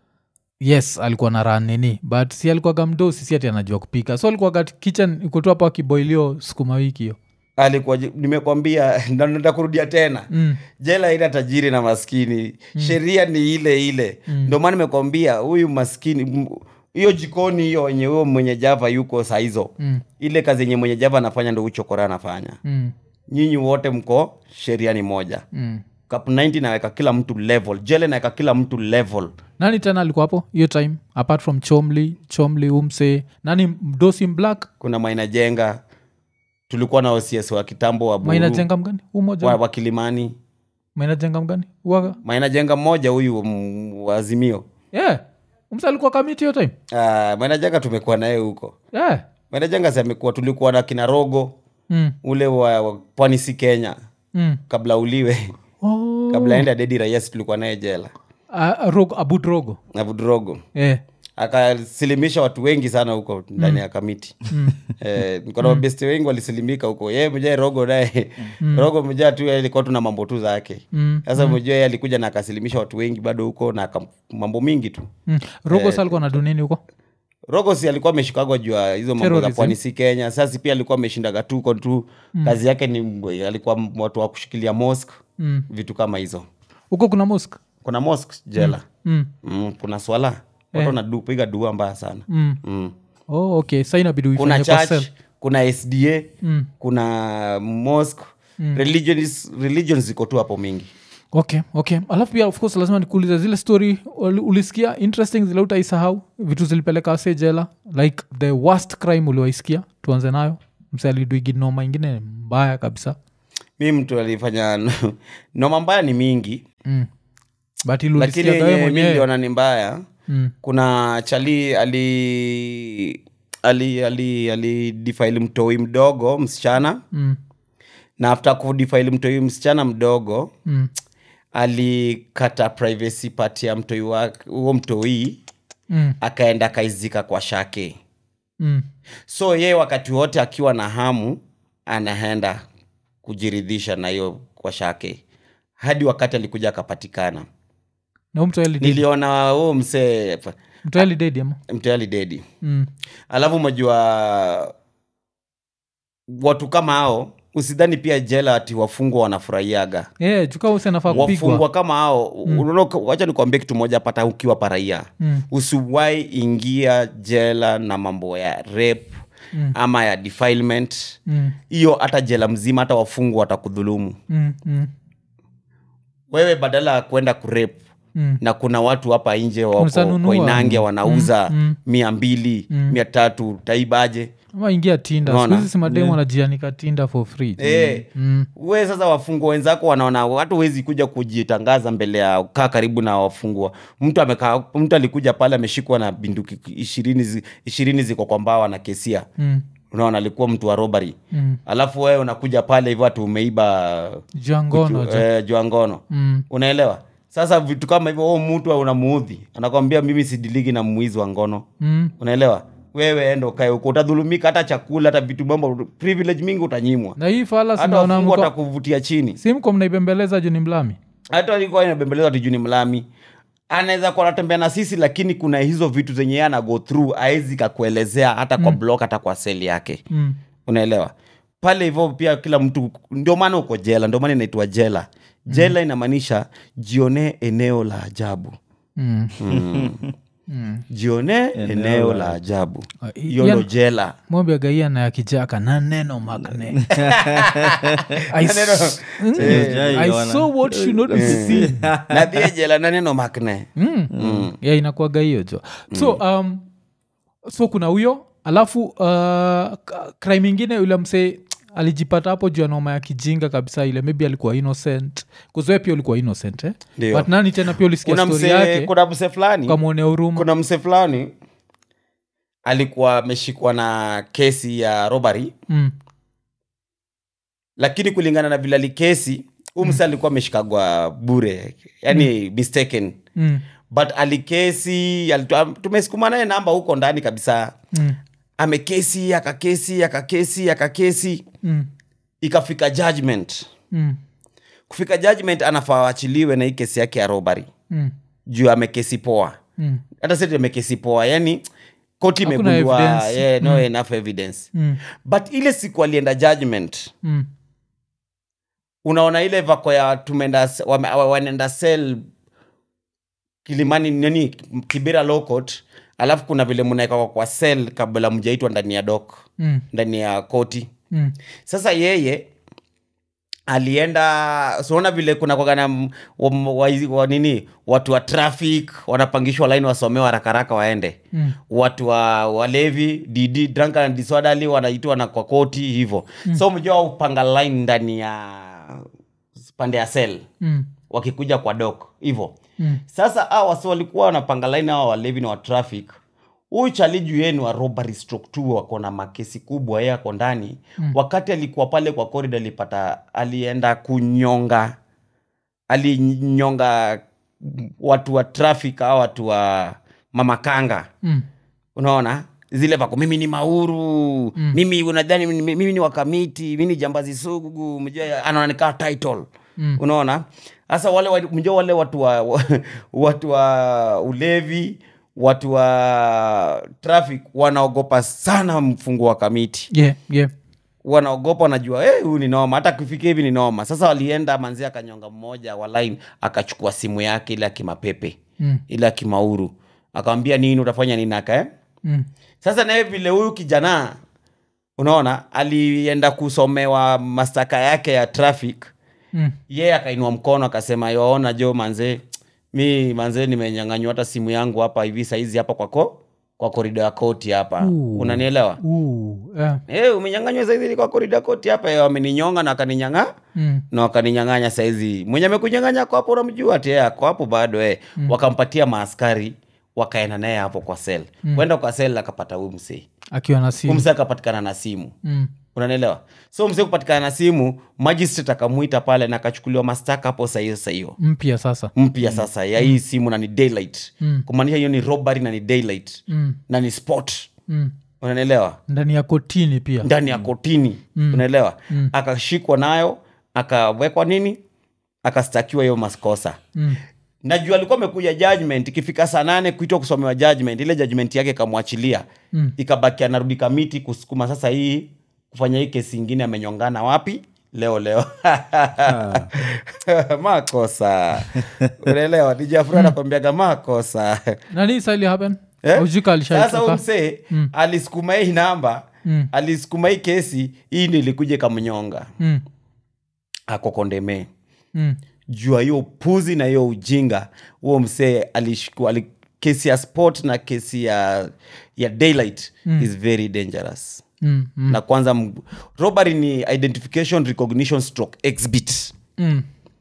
yes alikuwa na ran nini but si alikuwaga mdosi si ati anajua kupika so alikuwaga kitchen ikutu hapo akiboilio sukuma wiki hiyo alikuwa ji- nimekwambia na nataka kurudia tena mm. jela ina tajiri na maskini sheria ni ile ile ndio maana nimekwambia huyu maskini m- hiyo jikoni hiyo yenye huyo mwenye java yuko saa hizo Mm. ile kazi yenye mwenye java anafanya ndo uchokora anafanya Mm. nyinyi wote mko sheria ni moja Mm. Cup 90 naweka kila mtu level jele naweka kila mtu level nani tena alikuwa hapo hiyo time apart from chomli chomli umse nani mdosi black kuna maina jenga tulikuwa na ocs wa kitambo wa, maina Buru, jenga mgani huu moja wa, wa kilimani maina jenga mgani uaga maina jenga mmoja huyu mm, wa azimio yeah. umse alikuwa kamiti hiyo time uh, maina jenga tumekuwa naye huko yeah. maina jenga si amekuwa tulikuwa na kina rogo mm. ule wa, wa pwani si kenya Mm. kabla uliwe Oh. kabla enda dedi rayas tulikuwa naye jela Ah, rogo, abud rogo abudrogo yeah. akasilimisha watu wengi sana huko ndani ya kamiti eh, niko na mabesti wengi walisilimika huko ye mjaa rogo naye rogo mjaa tu yeye alikuwa tuna mambo tu zake Mm, sasa mjua yeye alikuja na akasilimisha watu wengi bado huko na aka- mambo mingi tu mm. rogo sa alikuwa na dunini huko rogo si alikuwa ameshikagwa juu ya hizo mambo za Terrorism. pwani si kenya sasa pia alikuwa ameshindaga tuko tu kazi yake ni alikuwa watu wa kushikilia mosque Mm. vitu kama hizo huko kuna musk kuna mosque jela mm. mm, kuna swala watu wanapiga dua mbaya sana Mm. mm. oh, okay sa inabidi kuna uifanye kwa church cell. kuna sda Mm. kuna mosque religions, religions ziko tu hapo mingi okay okay alafu pia of course lazima nikuulize zile story uli- ulisikia interesting zile utaisahau vitu zilipeleka wase jela like the worst crime uliwaisikia tuanze nayo msaliduiginoma ingine mbaya kabisa mi mtu alifanya noma mbaya ni mingi mm. but lakini ilulisikia wewe yenye mi mwenyewe niliona ni mbaya mm. kuna chali ali ali ali alidifaili mtoi mdogo msichana Mm. na after kudifaili mtoi msichana mdogo Mm. alikata privacy part ya mtoi wake huo mtoi Mm. akaenda akaizika kwa shake Mm. so yeye wakati wote akiwa na hamu anaenda kujiridhisha na hiyo kwa shake hadi wakati alikuja akapatikana na mtu niliona huu msee alidedi ama mteali dedi mm. alafu umejua watu kama hao usidhani pia jela ati wafungwa wanafurahiaga yeah, juka use nafaa kupigwa wafungwa kama hao mm. wacha nikuambia kitu moja pata ukiwa paraia Mm. usiwai ingia jela na mambo ya rape Mm. ama ya defilement mm. hiyo hata jela mzima hata wafungwa watakudhulumu Mm. Mm. wewe badala ya kwenda kurep Mm. na kuna watu hapa nje Unaweza wako nunua. koinange wanauza Mm, mm. mia mbili mia tatu taibaje ama ingia tinda Unaona? skuhizi simademu wanajianika tinda for free Eh, mm. we sasa wafungwa wenzako wanaona watu wezi kuja kujitangaza mbele ya kaa karibu na wafungwa mtu amekaa mtu alikuja pale ameshikwa na binduki ishirini zi- ishirini ziko kwa mbawa na kesia Mm. unaona alikuwa mtu wa robari Mm. alafu wewe unakuja pale hivyo ati umeiba jangono ju- eh, jua ngono mm. unaelewa sasa vitu kama hivyo huo mtu unamuudhi anakwambia mimi sidiligi na mwizi wa ngono Mm. unaelewa wewe enda ukae huko utadhulumika hata chakula hata vitu mambo privilege mingi utanyimwa na hii fala hata sinaona wafungwa mko watakuvutia chini simko mnaibembeleza juu ni mlami hata alikuwa inabembelezwa tijuni mlami anaweza kuwa anatembea na sisi lakini kuna hizo vitu zenye yeye ana go through aezi kakuelezea hata kwa blog hata kwa seli yake mm. unaelewa pale hivyo pia kila mtu ndio maana uko jela ndio maana inaitwa jela jela inamaanisha jionee eneo la ajabu Mm. jionee eneo, la ajabu Ah, i- hiyo yan- ndo jela mwambia gaia na ya kijaka na neno makne I, s- Mm. Sijai I ona. saw what should not be seen. na pia jela na neno makne mm. yeah, inakuaga hiyo jo so um, so kuna huyo alafu uh, k- crime ingine yule msee alijipata hapo juu ya noma ya kijinga kabisa ile maybe alikuwa innocent kuzoe pia ulikuwa innocent eh? Ndio. but nani tena pia ulisikia kuna stori mse yake kuna mse fulani ukamwonea huruma kuna mse fulani alikuwa ameshikwa na kesi ya robbery mm. lakini kulingana na vile alikesi huu mse alikuwa ameshikagwa bure yani mistaken Mm. but alikesi alitu- tumesukuma naye namba huko ndani kabisa Mm. amekesi akakesi akakesi akakesi Mm. ikafika judgment Mm. kufika judgment anafaa achiliwe na hii kesi yake ya robbery Mm. juu amekesi poa Mm. hata seti amekesi poa yani koti Hakuna imegundua evidence. yeah, no enough evidence Mm. but ile siku alienda judgment Mm. unaona ile vako ya tumeenda wame- wa- wanaenda sel kilimani nini kibira lokot alafu kuna vile mnaeka kwa sel kabla mjaitwa ndani ya dok Mm. ndani ya koti Mm. sasa yeye alienda siona vile kuna kwagana wa, wa, wa, nini watu wa traffic wanapangishwa laini wasomewa harakaraka waende mm. watu wa walevi dd drunk and disorderly wanaitwa na kwa koti hivyo mm. so mjua upanga line ndani ya pande ya sel Mm. wakikuja kwa dok hivyo mm. sasa a wasi walikuwa wanapanga laini hawa walevi na wa traffic huyu chaliju yenu wa robbery stroke two wako na makesi kubwa yeye ako ndani mm. wakati alikuwa pale kwa corridor alipata alienda kunyonga alinyonga watu wa traffic au watu wa mamakanga Mm. unaona zile vako mimi ni mauru mm. mimi unadhani mimi, mimi ni wakamiti mimi ni jambazi sugu mjua anaonekana title mm. unaona sasa wale wa- mjua wale watu wa wa- watu wa ulevi watu wa traffic wanaogopa sana mfungo wa kamiti Yeah, yeah. wanaogopa wanajua "Eh, huyu ni noma hata kufikia hivi ni noma sasa walienda manzi akanyonga mmoja wa line akachukua simu yake ile akimapepe Mm. ile akimauru akamwambia nini utafanya nini aka Mm. sasa naye vile huyu kijana unaona alienda kusomewa mastaka yake ya traffic Mm. yeye akainua mkono akasema yoona jo manze mi manze nimenyanganywa hata simu yangu hapa hivi saizi hapa kwako kwa korido ya koti hapa Ooh. unanielewa Ooh, yeah. hey, umenyanganywa saizi kwa korido ya koti hapa Eh, wameninyonga na wakaninyanga Mm. na wakaninyanganya saizi mwenye amekunyanganya ko hapo unamjua ti ako hapo bado eh. mm. wakampatia maaskari wakaenda naye hapo kwa sel mm. kwenda kwa sel akapata huyu msee akiwa na huyu simu msee akapatikana na simu mm. unanielewa so msee kupatikana na simu magistrate akamwita pale na akachukuliwa mastaka hapo sahiyo sahiyo mpya sasa mpya sasa ya hii simu na ni daylight Mm. kumaanisha hiyo ni robbery na ni daylight mm. na ni sport Mm. unanielewa ndani ya kotini pia ndani ya kotini mm. unaelewa mm. akashikwa nayo akawekwa nini akastakiwa hiyo maskosa mm. najua alikuwa amekuja judgment ikifika saa nane kuitwa kusomewa judgment ile judgment yake ikamwachilia Mm. ikabaki anarudi kamiti kusukuma sasa hii kufanya hii kesi ingine amenyongana wapi leo leo makosa unaelewa dijafura anakwambiaga makosa nani sali happen Eh? Ujika sasa huyu alishaitoka msee alisukuma hii namba Mm. alisukuma hii kesi hii ndio ilikuja ikamnyonga mm. akokondemee mm. jua hiyo puzi na hiyo ujinga huo msee alishikwa ali, kesi ya sport na kesi ya ya daylight mm. is very dangerous Mm. Mm. na kwanza m- robbery ni identification recognition stroke exhibit Mm.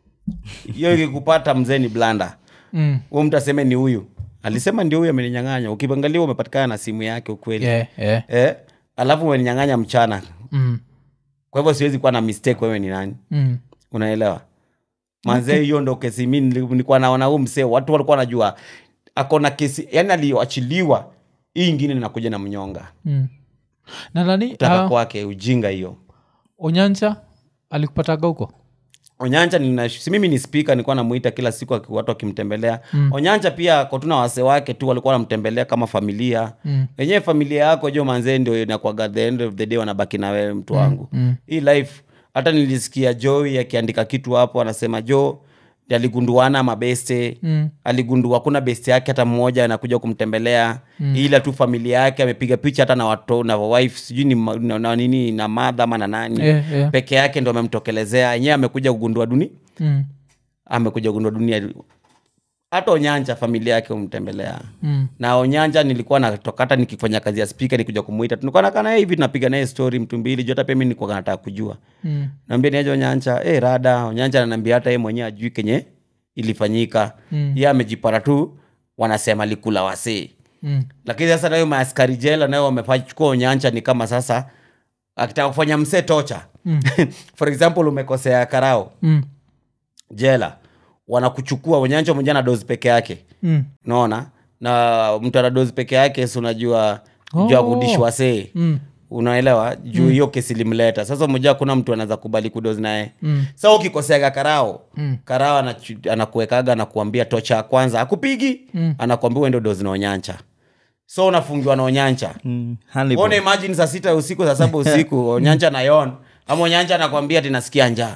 hiyo ikikupata mzee ni blanda Mm. huo mtu aseme ni huyu alisema ndio huyu ameninyang'anya ukiangalia umepatikana na simu yake ukweli Yeah, yeah. eh, alafu umeninyang'anya mchana Mm. kwa hivyo siwezi kuwa na mistake wewe ni nani Mm. unaelewa manzee hiyo ndo kesi mi nili- nilikuwa naona huu msee watu walikuwa wanajua akona kesi yani aliyoachiliwa hii ingine inakuja na mnyonga Mm. na nani kutaka uh, kwake ujinga hiyo onyancha alikupataga huko onyanja nina, si mimi ni spika nilikuwa namuita kila siku aki- watu wakimtembelea mm. onyanja pia kotuna wase wake tu walikuwa wanamtembelea kama familia Mm. wenyewe familia yako jo manzee ndio inakwaga the end of the day wanabaki na wewe mtu wangu mm. hii life hata nilisikia joy akiandika kitu hapo anasema jo aligunduana mabeste Mm. aligundua kuna beste yake hata mmoja anakuja kumtembelea mm. ila tu familia yake amepiga picha hata na watu na wife sijui ni ma- na, na nini na madha ama na nani Yeah, yeah. peke yake ndo amemtokelezea yenyewe amekuja kugundua duni Mm. amekuja kugundua dunia hata onyanja familia yake umtembelea Mm. na onyanja nilikuwa natoka hata nikifanya kazi ya spika nikuja kumuita tulikuwa nakaa naye hivi tunapiga naye story mtu mbili juu hata pia mi nilikuwa nataka kujua Mm. naambia niaje onyanja hey, rada onyanja ananiambia hata ye mwenyewe ajui kenye ilifanyika Mm. ye amejipata tu wanasema likula wasee Mm. lakini sasa nayo maaskari jela nayo wamechukua onyanja ni kama sasa akitaka kufanya msee tocha Mm. for example umekosea karao Mm. jela wanakuchukua onyanja mwenyewe na dozi peke yake Mm. unaona na mtu ana dozi peke yake si unajua oh. juu ya Oh. kudishwa see Mm. unaelewa juu hiyo kesi ilimleta sasa moja kuna mtu anaweza kubali kudozi naye Mm. sa ukikoseaga karao Mm. karao anachu- anakuwekaga anakuambia tocha ya kwanza akupigi Mm. anakuambia uende dozi na onyancha so unafungiwa na onyancha Mm, Hannibal. ona imagine saa sita usiku saa saba usiku onyancha na yon ama onyancha anakwambia tinasikia njaa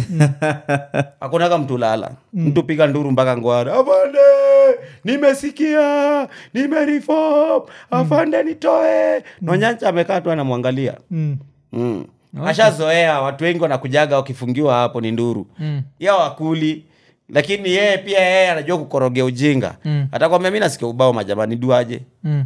hakunaga mtu lala mtu piga nduru mpaka ngwara afande nimesikia nimerifom afande nitoe na onyancha amekaa tu anamwangalia Mm. mm. ashazoea watu wengi wanakujaga wakifungiwa hapo ni nduru Mm. ya wakuli lakini yeye pia yeye anajua kukorogea ujinga Mm. atakwambia mi nasikia ubao majamani duaje Mm.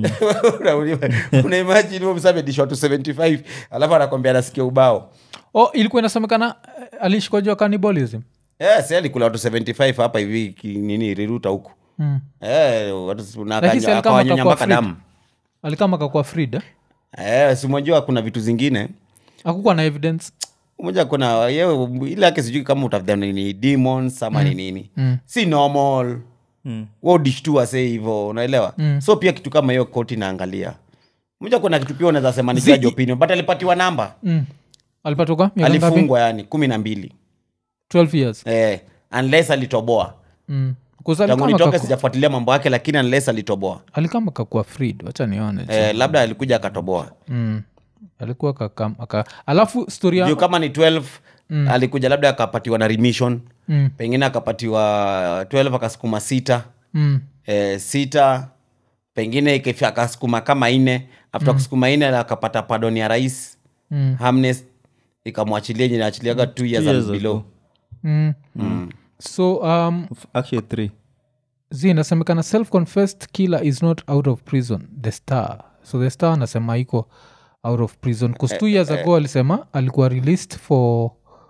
unaimajini huo msamedishwa tu 75 alafu anakwambia anasikia ubao oh, ilikuwa inasemekana eh, alishikwa juu ya cannibalism yes, alikula watu 75 hapa hivi ki- nini riruta huku mm. Eh, watu- na Lakini si akaja- alikama akawanyonya akakuwa mpaka freed. damu alikama kakuwa freed eh? Eh, simwajua kuna vitu zingine akukuwa na evidence moja kuna yewe ile yake sijui kama utafudha ni demons ama ni nini Mm. si normal Mm. wodishtua se hivo unaelewa Mm. so pia kitu kama hiyo koti naangalia moja kuna kitu pia unaweza sema ni judge opinion but alipatiwa namba mm. alipatoka miaka ngapi alifungwa yani kumi na mbili 12 years eh, unless alitoboa mm. 'Cause tangu alikama nitoke kaku- sijafuatilia mambo yake lakini unless alitoboa alikama kakuwa freed wacha nione eh, labda alikuja akatoboa mm. alikuwa kakam aka alafu story ya juu kama ni 12 alikuja labda akapatiwa na remission mm. pengine akapatiwa 12 akasukuma sita Mm. eh, sita pengine ikifika akasukuma kama ine after kusukuma ine akapata pardon ya rais Mm. hamnes ikamwachilia yenye inaachiliaga two years years and below Mm. so um, F- actually three zi inasemekana self confessed killer is not out of prison the star so the star anasema iko out of prison bcause two years ago alisema alikuwa released for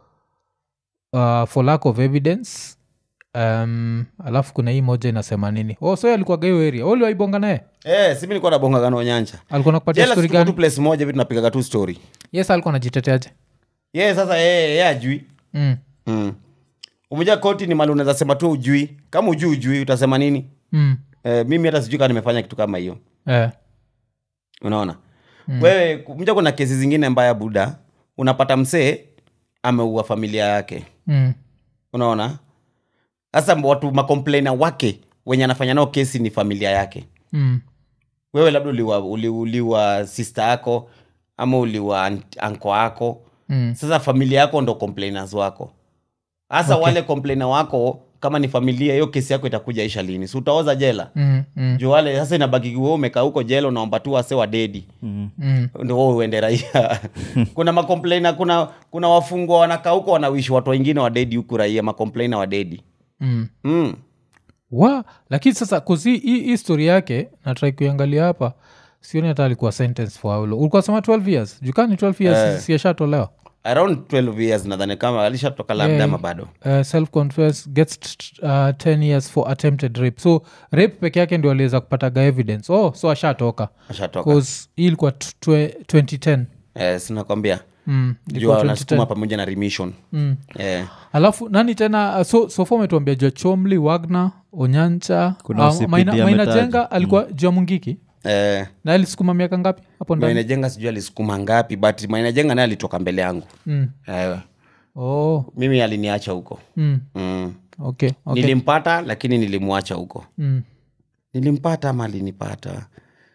uh, for lack of evidence um, alafu kuna hii moja inasema nini oh, so alikuwa gayo area uliwaibonga naye eh, simi nilikuwa nabongagano nyanja alikuwa nakupatia jela story situko tu gani place moja hivi tunapigaga tu story yes alikuwa najiteteaje ye sasa yeye ye ajui mm. mm. umoja koti ni mali unaweza sema tu ujui kama ujui ujui utasema nini Mm. eh, mimi hata sijui kaa nimefanya kitu kama hiyo Eh. unaona mm. wewe mja kuna kesi zingine mbaya buda unapata msee ameua familia yake Mm. unaona sasa watu makomplaina wake wenye anafanya nao kesi ni familia yake Mm. wewe labda uliwa, uli, uliwa sister yako ama uliwa aunt- anko yako Mm. sasa familia yako ndo complainers wako hasa okay. wale complainer wako kama ni familia hiyo kesi yako itakuja isha lini si utaoza jela Mm. Mm. juu wale sasa inabaki wewe umekaa huko jela unaomba tu wase wa dedi mm. Mm. ndo wewe uende raia kuna makomplaina kuna kuna wafungwa wanakaa huko wanawishi watu wengine wa dedi huku raia makomplaina wa dedi Mm. mm. wa lakini sasa kuzi hii hii story yake natrai kuiangalia hapa sioni hata alikuwa sentence for how long ulikuwa sema 12 years jukani 12 years Eh. siashatolewa around 12 years nadhani kama alishatoka labda Yeah. ama bado uh, self confess gets t- uh, 10 years for attempted rape so rape peke yake ndio aliweza kupataga evidence oh so ashatoka ashatoka bcause hii ilikuwa t- twe- 2010 eh, sinakwambia mm, juu ilikuwa wanasukuma 2010 pamoja na remission mm. eh. alafu nani tena uh, so sofa umetuambia jua chomli wagner onyancha Kuna uh, OCPD maina, maina ametaja. jenga alikuwa jua mungiki Eh, na alisukuma miaka ngapi hapo ndani mainajenga sijui alisukuma ngapi but mainajenga naye alitoka mbele yangu mm. eh, oh. mimi aliniacha huko mm. mm. okay, okay. nilimpata lakini nilimwacha huko mm. nilimpata ama alinipata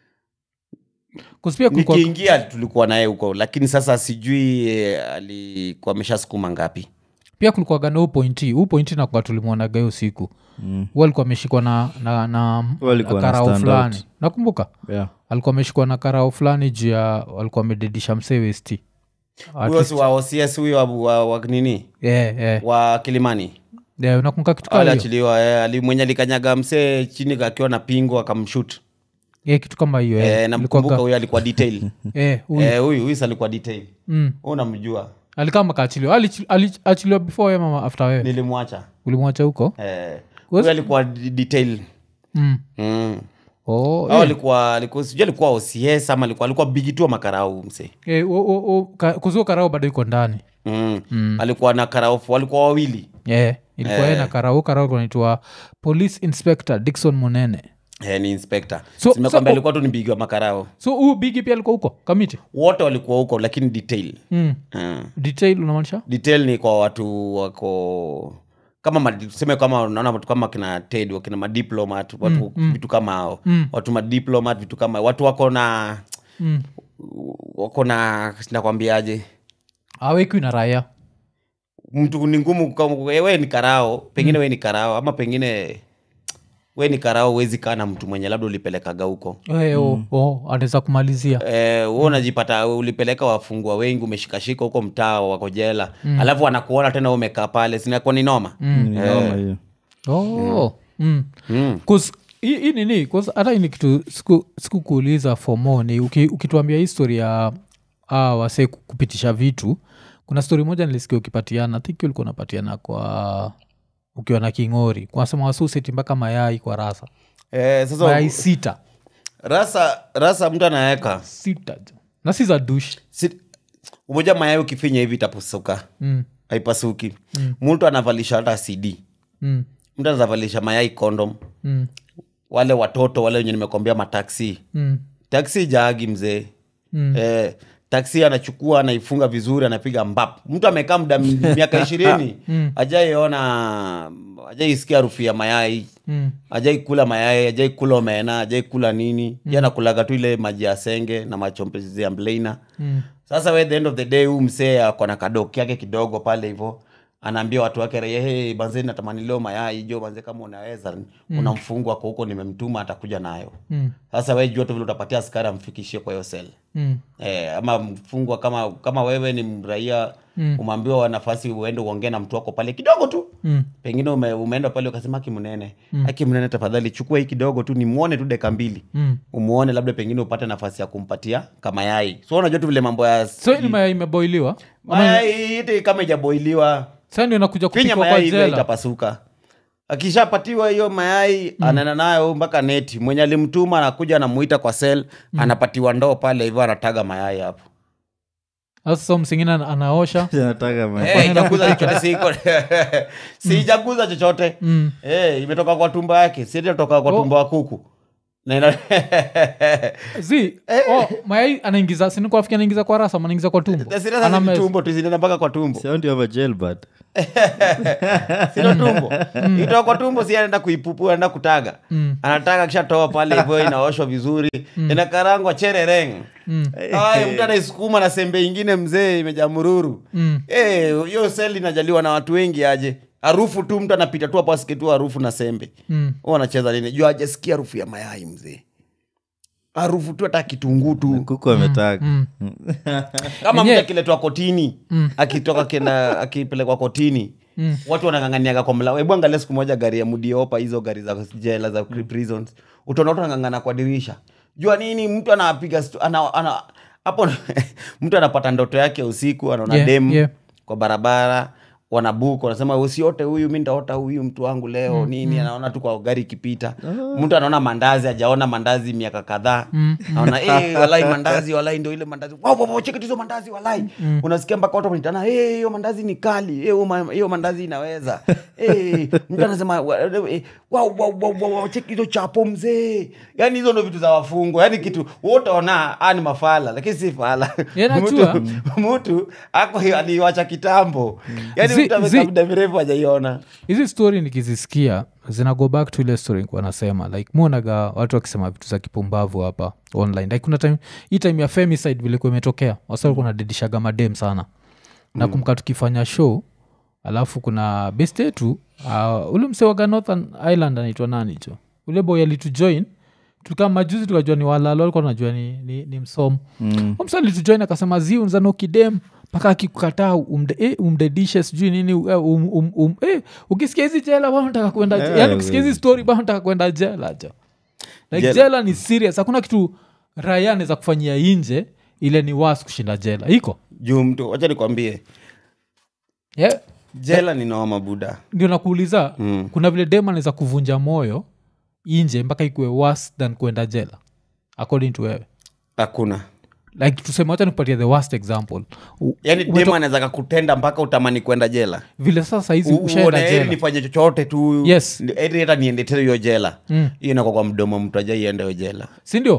'Cause pia kulikuwa- nikiingia tulikuwa naye huko lakini sasa sijui eh, alikuwa ameshasukuma ngapi pia kulikuwaga na huu pointi huu pointi nakuwa tulimwonaga hiyo siku Mm. hu alikuwa ameshikwa na, na, na, Huyu alikuwa na na karao stand fulani out. nakumbuka yeah. alikuwa ameshikwa na karao fulani juu ya walikuwa amededisha msee westi At huyo least- si wa OCS huyo wa, wa, wa nini yeah, yeah. wa kilimani Yeah, unakumbuka kitu kama hiyo aliachiliwa eh, ali- mwenye alikanyaga msee chini akiwa na pingo akamshut yeah, kitu kama hiyo eh, yeah. namkumbuka huyo alikuwa detail yeah, huyu. Eh, huyu huyu si alikuwa detail mm. Wewe unamjua alikama kaachiliwa Alichi- aliachiliwa before we mama after wewe nilimwacha ulimwacha huko eh, Was- huyu alikuwa d- detail mm. mm. oh, au yeah. alikuwa alikuwa sijui alikuwa OCS ama alikuwa alikuwa bigitua makarau mse yeah, o- o- o- ka- kuzuo karao bado iko ndani mm. alikuwa na karau walikuwa wawili yeah. ilikuwa yeye na karao karao kunaitwa police inspector dikson munene eh, ni inspector So- simekwambia so- alikuwa tu ni bigi wa makarao so huu bigi pia alikuwa huko kamiti wote walikuwa huko lakini detail mm. mm. detail unamaanisha detail ni kwa watu wako kama ma- tuseme kama unaona watu kama kina ted wakina madiplomat watu vitu kama hao Mm. watu madiplomat vitu kama watu wako na mm. wako na nakwambiaje awekwi na raya mtu ni ngumu kama- we ni karao pengine we ni karao ama pengine we ni karao uwezi kaa na mtu mwenye labda ulipelekaga huko Eh, oh, oh, anaweza kumalizia Eh, wewe unajipata ulipeleka wafungwa wengi umeshikashika huko mtaa wako jela alafu wanakuona tena wewe umekaa pale sinakuwa ni noma Ni noma hiyo oh. mm. Mm. 'Cause hii hii nini 'cause hata hii ni kitu siku- sikukuuliza for more ni uki, ukituambia histori ya ah, wasee ku- kupitisha vitu kuna stori moja nilisikia ukipatiana think ulikuwa unapatiana kwa ukiwa na kingori kwasema wasuseti mpaka mayai kwa rasa eh, sasa mayai sita rasa rasa mtu anaweka sita jo. na si za dush si, umoja mayai ukifinya hivi itapasuka mm. haipasuki mtu anavalisha hata cd Mm. mtu anavalisha mayai kondom Mm. wale watoto wale wenye nimekwambia mataksi Mm. taksi jaagi mzee Mm. eh, taksi anachukua anaifunga vizuri anapiga mbap mtu amekaa muda m- miaka ishirini ajaiona ajaisikia harufu ya mayai Mm. ajai kula mayai ajai kula omena ajai kula nini mm. anakulaga tu ile maji ya senge na machompezi ya mleina Mm. sasa we the end of the day huu msee ako na kadoki yake kidogo pale hivo anaambia watu wake raia hey, banze natamani leo mayai jo banze kama unaweza kuna mfungu ako huko nimemtuma atakuja nayo Mm. sasa we jua tu vile utapatia askari amfikishie kwa hiyo sel Mm. Eh, ama mfungwa kama kama wewe ni mraia mm. umeambiwa nafasi uende uongee na mtu wako pale kidogo tu Mm. pengine ume, umeenda pale ukasema aki mnene mm. aki mnene tafadhali chukua hii kidogo tu nimwone tu deka mbili Mm. umuone labda pengine upate nafasi ya kumpatia kama yai so unajua tu vile mambo ya so hii ni mayai imeboiliwa mayai ite kama ijaboiliwa sa ndio inakuja finya kupikwa kwa mayai hivyo jela itapasuka akishapatiwa hiyo mayai mm. anaenda nayo mpaka neti mwenye alimtuma anakuja anamuita kwa sel mm. anapatiwa ndoo pale hivyo anataga mayai hapo sasa so msingine ana- anaosha nataka ma- Eh, ijaguza chochote siko si ijaguza chochote Mm. Eh, imetoka kwa tumbo yake sietoka kwa Oh. tumbo wa kuku Na ina- zi oh, mayai anaingiza sinikuafiki anaingiza kwa rasa ama anaingiza kwa tumbo Sasa sasa Ana ni meza. tumbo tu zinaenda mpaka kwa tumbo Sio ndio ama jail bird? sino tumbo itoka kwa tumbo si anaenda kuipupu anaenda kutaga Mm. anataga kishatoa pale hivyo inaoshwa vizuri inakarangwa cherereng Mm. Ay, mtu anaisukuma na sembe ingine mzee imejaa mururu Mm. Eh, hiyo seli inajaliwa na watu wengi aje harufu tu mtu anapita tu hapo asikie tu harufu na sembe Mm. Huwa anacheza nini juu ajasikia harufu ya mayai mzee harufu tu hata kitunguu tu kuku ametaga Mm. kama mtu Yenyewe- akiletwa kotini akitoka kenda akipelekwa kotini Mm. watu wanang'ang'aniaga kwa mlango hebu angalia siku moja gari ya mudiopa hizo gari za jela za prisons utaona watu wanang'ang'ana kwa dirisha jua nini mtu anapiga stu- ana, ana, hapo mtu anapata ndoto yake usiku anaona Yeah, dem yeah. kwa barabara wanabuku wanasema usiote huyu mi ntaota huyu mtu wangu leo nini anaona tu kwa gari ikipita mtu anaona mandazi ajaona mandazi miaka kadhaa naona eh, walai mandazi walai ndo ile mandazi wow, wow, wow, cheki tu hizo mandazi walai unasikia mpaka watu wanaitana "Eh, hiyo mandazi ni kali Eh, hiyo ma- hiyo mandazi inaweza Eh, mtu anasema wa- eh, wow, wow, wow, wow, wow, cheki hizo chapo mzee yani hizo ndo vitu za wafungwa yani kitu wote ona ah, ni mafala lakini si fala Yeah, najua. mtu, mtu ako aliwacha kitambo yani Zi- mtu amekaa zi- muda mrefu hajaiona hizi story nikizisikia zina go back to ile story nikuwa nasema like muonaga watu wakisema vitu za kipumbavu hapa online like kuna time hii time ya femicide vilikuwa imetokea wasalikuwa nadedishaga madem sana na kumka tukifanya show alafu kuna best yetu uh, ule msewaga northern island anaitwa nani cho ule boy alitujoin tukaa majuzi tukajua ni walalo alikuwa najua ni, ni, ni msomo mm. msa alitujoin akasema zi unzanokidem mpaka akikukataa umde, eh, umdedishe sijui nini eh, um, um, um, eh, ukisikia hizi jela bana nataka kwenda Eh, yeah, yani ukisikia hizi we- story bana nataka kwenda jela jo like Jela. jela. ni serious hakuna kitu raya anaweza kufanyia inje ile ni was kushinda jela iko juu mtu wacha nikwambie yeah. jela ni noma buda ndio nakuuliza Mm. kuna vile dem anaweza kuvunja moyo inje mpaka ikuwe worse than kwenda jela according to wewe hakuna like tuseme wacha nikupatia the worst example U- yani umeto- demu anaweza kakutenda mpaka utamani kwenda jela vile sasa hizi U- ushaenda uone heri jela nifanye chochote tu Yes. heri hata niende tena hiyo jela Mm. hiyo inako kwa mdomo mtu ajaienda hiyo jela sindio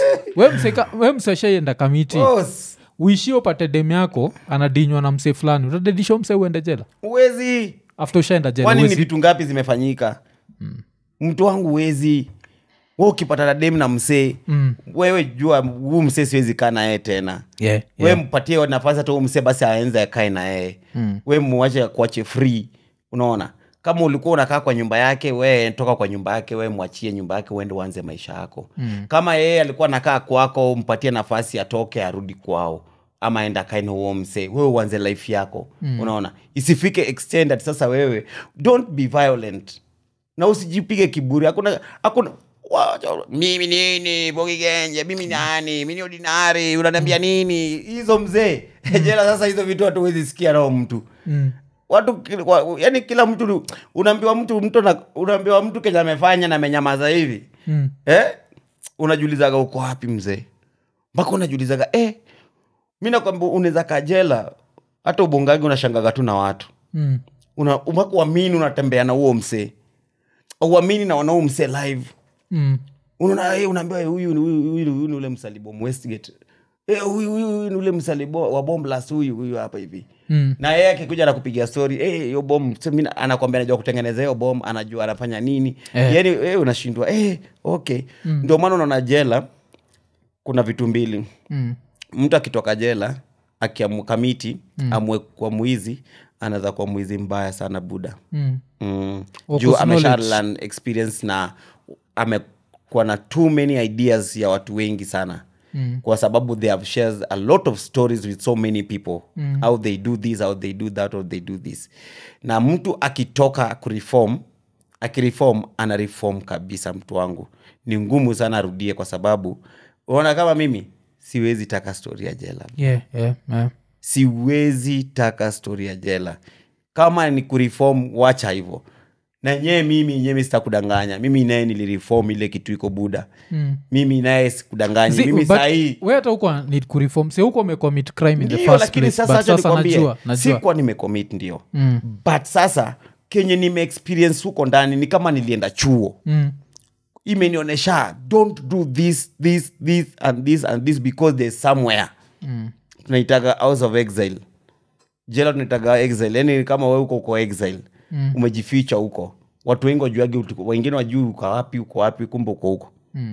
we mseshaienda kamiti Boss, uishie upate dem yako anadinywa na msee fulani utadedisha mse uende jela huwezi after ushaenda jela kwani ni huwezi- vitu ngapi zimefanyika mtu wangu wezi we ukipata na dem na msee Mm. wewe jua huu msee siwezi kaa na yeye tena Yeah, we yeah. mpatie nafasi hata huu msee basi aenze akae na yeye Mm. we muache kuache free unaona kama ulikuwa unakaa kwa nyumba yake we toka kwa nyumba yake we mwachie nyumba yake uende uanze maisha yako mm. kama yeye alikuwa nakaa kwako mpatie nafasi atoke arudi kwao ama enda kaina huo msee wewe uanze life yako mm. unaona isifike extended sasa wewe don't be violent na usijipige kiburi hakuna hakuna wacha- mimi nini bogigenje mimi nani mimi ni ordinary unaniambia nini hizo mzee jela sasa hizo vitu hatuwezi sikia nao mtu Mm. watu ki- wa, yani kila mtu ni- unaambiwa mtu mtu na- unaambiwa mtu kenye amefanya na amenyamaza hivi Mm. eh? unajulizaga uko wapi mzee mpaka unajulizaga eh, mi nakwambia unaweza kajela hata ubongagi unashangaga tu na watu Mm. una mpaka uamini unatembea na huo msee uamini na wanao msee live Mm. unaona hey, unaambiwa "Eh, huyu ni- huyu huyu- huyu ni ule msalibom westgate Eh, huyu huyu huyu ni ule msalibo wa bomblas huyu huyu hapa hivi Mm. na yeye akikuja na kupiga story eh, hiyo bom so mimi na- anakwambia anajua kutengeneza hiyo bom anajua anafanya nini Eh. yani eh, unashindwa eh, okay ndio maana unaona jela kuna vitu mbili Mm. mtu akitoka jela akiamuka miti mm. amwe kwa mwizi anaweza kuwa mwizi mbaya sana buda Mm. mm. Or juu cause amesha knowledge. learn experience na amekuwa na too many ideas ya watu wengi sana Mm. kwa sababu they have shared a lot of stories with so many people mm. how they do this how they do that or they do this na mtu akitoka kureform akireform ana reform kabisa mtu wangu ni ngumu sana arudie kwa sababu unaona kama mimi siwezi taka stori ya jela Yeah, yeah, yeah. siwezi taka stori ya jela kama ni kureform wacha hivyo na nyee mimi nyemi sitakudanganya mimi naye nilireform ile kitu iko buda Mm. mimi naye sikudanganyi See, mimi but sahii we hata huko need kureform si huko umecommit crime in the ndio first lakini place sasa but acha sasa nikwambie najua najua sikuwa nimecommit ndio Mm. but sasa kenye nimeexperience huko ndani ni kama nilienda chuo Mm. imenionyesha don't do this this this and this and this because there's somewhere Mm. tunaitaga house of exile jela tunaitaga exile yani kama we uko uko exile Mm. umejificha huko watu wengi wajuagi utu- wengine wajui uko wapi uko wapi kumbe uko huko Mm.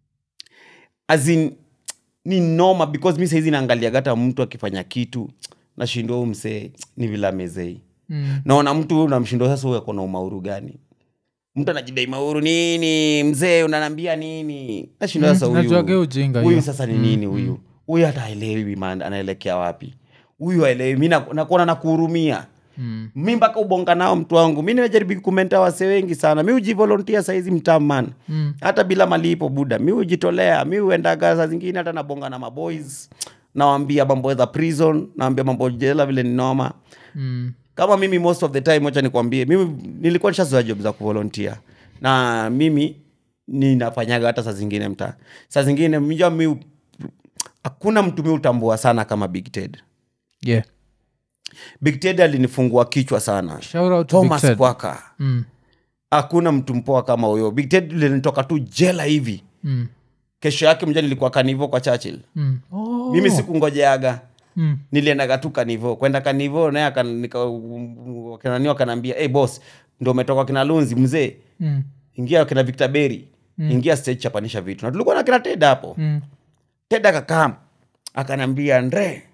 as in ni noma because mi saizi naangaliaga hata mtu akifanya kitu nashindwa huu msee ni vile amezei Mm. naona mtu namshindwa sasa huyu akona umauru gani mtu anajidai mauru nini mzee unanambia nini nashindwa Mm, sasa najuaga huyu ujinga huyu hiyo. sasa ni nini huyu huyu hata aelewi man anaelekea wapi huyu aelewi mi na- nakuona nakuhurumia Mm. mi mpaka ubonga nao mtu wangu mi nimejaribu kumenta wase wengi sana mi hujivolontia saizi mtaman Mm. hata bila malipo buda mi hujitolea mi huendaga saa zingine hata nabonga na maboys nawambia mambo za prison nawambia mambo jela vile ni noma Mm. kama mimi most of the time wacha nikwambie mimi nilikuwa nishazoa job za kuvolontia na mimi ninafanyaga hata saa zingine mtaa saa zingine mja mi hakuna mtu mi utambua sana kama big ted Yeah. big ted alinifungua kichwa sana Shout out to Big thomas Ted. kwaka Mm. hakuna mtu mpoa kama huyo big ted linitoka tu jela hivi Mm. kesho yake mja nilikuwa kanivo kwa churchill Mm. Oh. mimi sikungojeaga Mm. niliendaga tu kanivo kwenda kanivo naye akan- nika- wakinani wakanaambia hey, boss ndo umetoka kina lunzi mzee Mm. ingia kina victor berry ingia stage chapanisha vitu na tulikuwa na kina ted hapo Mm. ted akakaa akanaambia ndre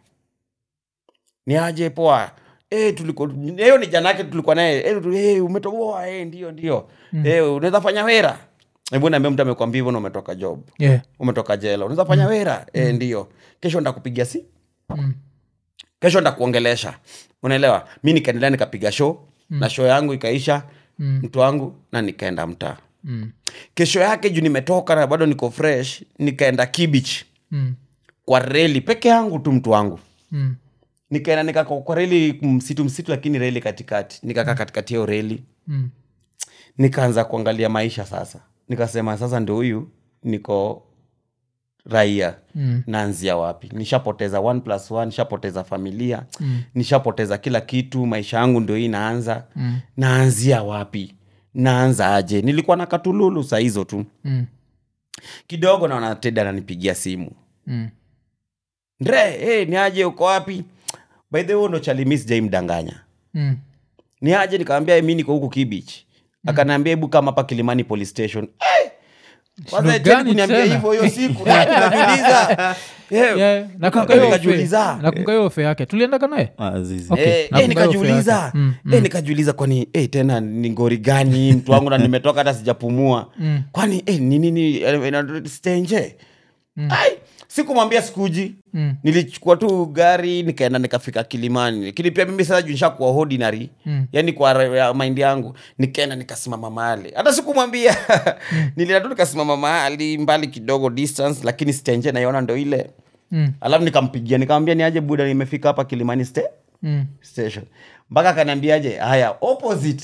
ni aje poa Eh, tuliko hiyo ni jana yake tulikuwa naye eh, tu- eh, umetoboa eh, ndio ndio eh, unaweza fanya wera hebu naambia mtu amekwambia hivyo na umetoka job Yeah. umetoka jela unaweza fanya wera eh, ndio kesho ndakupigia si Mm. kesho ndakuongelesha unaelewa mi nikaendelea nikapiga show na show yangu ikaisha Mm. mtu wangu na nikaenda mtaa Mm. kesho yake juu nimetoka na bado niko fresh nikaenda kibich Mm. kwa reli peke yangu tu mtu wangu Mm. nikaenda nikaka kwa reli msitu msitu lakini reli katikati nikakaa katikati hiyo reli Mm. nikaanza kuangalia maisha sasa nikasema sasa ndo huyu niko raia Mm. naanzia wapi nishapoteza one plus one nishapoteza familia Mm. nishapoteza kila kitu maisha yangu ndo hii naanza Mm. naanzia wapi naanza aje nilikuwa na katululu saa hizo tu Mm. kidogo naona ted ananipigia simu Mm. ndre hey, ni aje uko wapi by the way huyo ndo chalimi sijaimdanganya Mm. ni aje nikawambia mi niko huku kibich akanaambia hebu kama hapa kilimani police station hey! kwanza Shida Ted gani kuniambia tena? hivyo hiyo siku na nikajiuliza Yeah. Yeah, nakumbuka Nika- hiyo nikajiuliza. ofe- nakumbuka hiyo ofe yake tuliendaga naye Ah, zizi. Okay. Eh, eh, nakumbuka hiyo nikajiuliza ofe yake. Mm, Eh, nikajiuliza kwani eh, tena ni ngori gani mtu wangu na nimetoka hata sijapumua Mm. kwani eh, ni nini eh, ina- stenje ai sikumwambia sikuji Mm. nilichukua tu gari nikaenda nikafika kilimani lakini pia mimi sasa junisha kuwa ordinary Mm. yani kwa ra- ya mind yangu nikaenda nikasimama mahali hata sikumwambia nilienda tu nikasimama mahali mbali kidogo distance lakini stenje naiona ndo ile Mm, alafu nikampigia nikamwambia ni aje buda nimefika hapa kilimani ste mm. station mpaka akaniambiaje haya opposite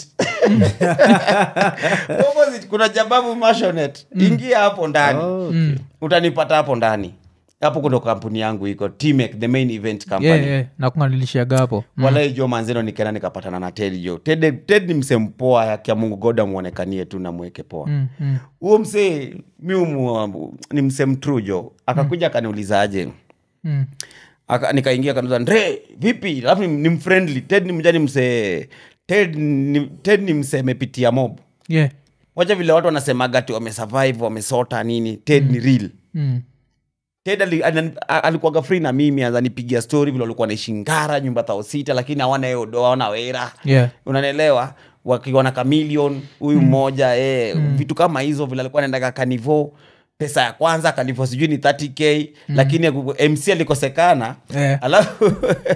opposite kuna jababu mashonet ingia hapo ndani Oh, okay. utanipata hapo ndani hapo kundo kampuni yangu iko tmek the main event company Yeah, yeah. nakunganilishiaga hapo Mm. walai jo manzeno nikaenda nikapatana na ted jo ted, ted ni msee mpoa yakia mungu goda mwonekanie tu na mweke poa Mm, mm. huo msee mi umu- ni msee mtru jo akakuja akaniulizaje Mm. Aka- nikaingia kanuza ndre vipi alafu ni, ni mfriendly ted ni mjani msee ted ni, ted ni msee amepitia mob Yeah. wacha vile watu wanasemaga ti wamesurvive wamesota nini ted ni real Mm. ted ali, anan- a- alikuwaga free na mimi ananipigia story vile walikuwa naishi ngara nyumba thao sita lakini hawana hiyo do hawana wera Yeah. unanielewa wakiwa na kamilion huyu mmoja eh, vitu kama hizo vile alikuwa naendaga kanivo pesa ya kwanza kanivo sijui ni 30k lakini mc alikosekana Eh. alafu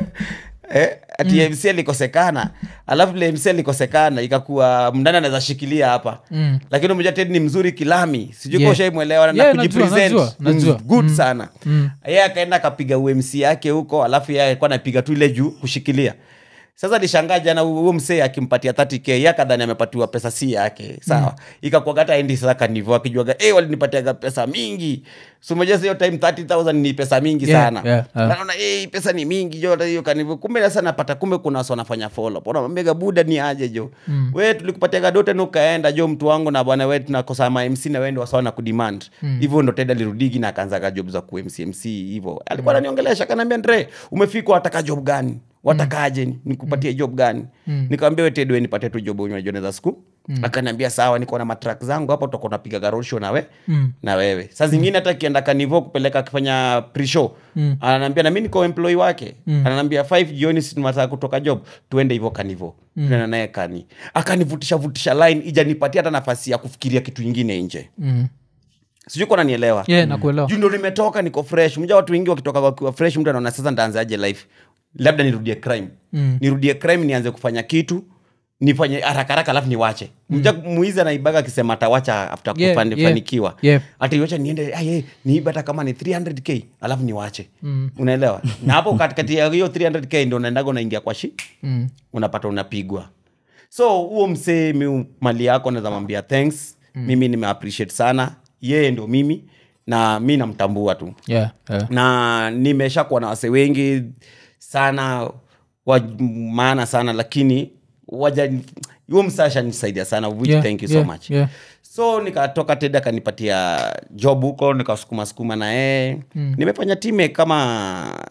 eh, ati mc alikosekana alafu vile mc alikosekana ikakuwa mndani anaweza shikilia hapa Mm. lakini umeja ted ni mzuri kilami sijui Yeah. yeah. koshaimwelewa na Yeah, najua, kujipresent najua, najua. Mm, good sana Mm. ye akaenda akapiga umc yake huko alafu ye alikuwa anapiga tu ile juu kushikilia sasa lishangaa jana huo msee akimpatia 30k ye akadhani amepatiwa pesa si yake sawa mm. ikakuaga hata endi sasa kanivo akijuaga e, walinipatiaga pesa mingi sumejesa hiyo time 30000 ni pesa mingi Yeah, sana yeah, yeah. naona hey, pesa ni mingi jo hata hiyo kanivo kumbe sasa napata kumbe kuna wasi wanafanya follow unamwambia buda ni aje jo mm. we tulikupatia dote na ukaenda jo mtu wangu na bwana we tunakosa ma mc na wende wasawa na kudemand hivyo ndo ted alirudigi na akaanzaga job za ku mc mc hivyo alikuwa ananiongelesha akaniambia ndre umefika wataka job gani watakaje nikupatie job gani mm. nikamwambia we ted we nipatie tu job unajua siku mm. akaniambia sawa niko na matrak zangu hapo tutakuwa napiga garosho na we Mm. na wewe saa zingine hata akienda kanivo kupeleka akifanya pre-show Mm. ananiambia na mi niko employee wake mm. ananiambia 5 jioni sinataka kutoka job tuende hivyo kanivo mm. tuenda naye kani akanivutisha vutisha line ijanipatia hata nafasi ya kufikiria kitu ingine nje Mm. sijui kuwa nanielewa Yeah, nakuelewa juu ndo nimetoka niko fresh mja watu wengi wakitoka wakiwa fresh mtu anaona sasa ndaanzaje life labda nirudie crime Mm. nirudie crime nianze kufanya kitu nifanye haraka haraka alafu niwache mja muizi anaibaga akisema atawacha after Yeah, kufani- yeah. fanikiwa Yeah. ataiwacha niende aye niibe hata kama ni 300k alafu niwache Mm. unaelewa na hapo katikati ya hiyo 300k ndo unaendaga unaingia kwa shi Mm. unapata unapigwa so huo msee mi mali yako naweza mwambia thanks mm. mimi nimeappreciate sana yeye ndo mimi na mi namtambua tu Yeah, yeah. na nimesha kuwa na wase wengi sana wa maana sana lakini waja huo msasha nisaidia sana which Yeah, thank you yeah, so much yeah. so nikatoka ted akanipatia job huko nikasukuma sukuma na yeye mm. nimefanya time kama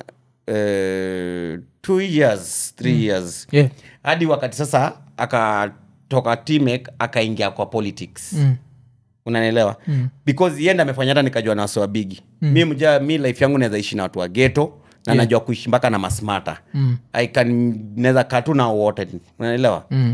uh, two years three mm. years Yeah. hadi wakati sasa akatoka timek akaingia kwa politics Mm. unanielewa mm. because yenda amefanya hata nikajua na wase wa bigi mm. mi mja mi life yangu naweza ishi na watu wa geto na Yeah. najua kuishi mpaka na masmata Mm. I can naweza kaa tu nao wote unanielewa Mm.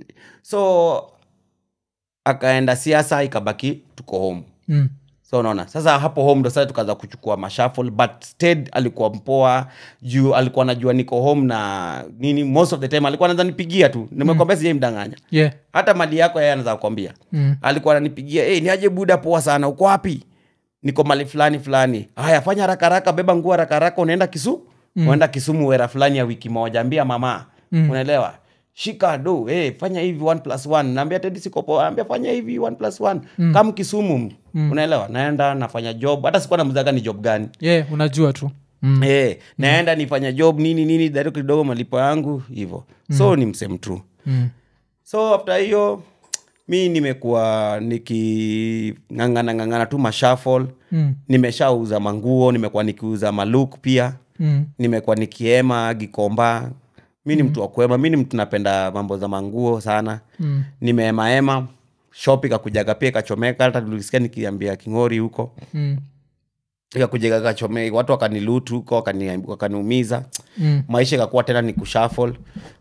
so akaenda siasa ikabaki tuko home Mm. so unaona sasa hapo home ndo sasa tukaanza kuchukua mashafl but ted alikuwa mpoa juu alikuwa anajua niko home na nini most of the time alikuwa anaweza nipigia tu nimekwambia sijai mdanganya Yeah. hata mali yako yeye anaweza kukwambia Mm. alikuwa ananipigia hey, niaje buda poa sana uko wapi niko mali fulani fulani haya fanya haraka haraka beba nguo haraka haraka unaenda kisu mm. unaenda kisumu wera fulani ya wiki moja ambia mama mm. unaelewa shika do hey, fanya hivi one plus one naambia tedi siko poa ambia fanya hivi one plus one mm. kam kisumu mm. unaelewa naenda nafanya job hata sikuwa namzaga ni job gani Yeah, unajua tu mm. Eh, naenda nifanya job nini nini dari kidogo malipo yangu hivo so ni msem true Mm. so after hiyo mi nimekuwa niking'ang'ana ng'ang'ana tu mashafol Mm. nimeshauza manguo nimekuwa nikiuza maluk pia Mm. nimekuwa nikiema gikomba mi ni mtu wa kuema mi ni mtu napenda mambo za manguo sana Mm. nimeemaema shop ikakujaga pia ikachomeka hata tulisikia nikiambia kingori huko Mm. ikakujaga ikachomeka watu wakanilutu huko wakani- wakaniumiza Mm. maisha ikakuwa tena ni kushafl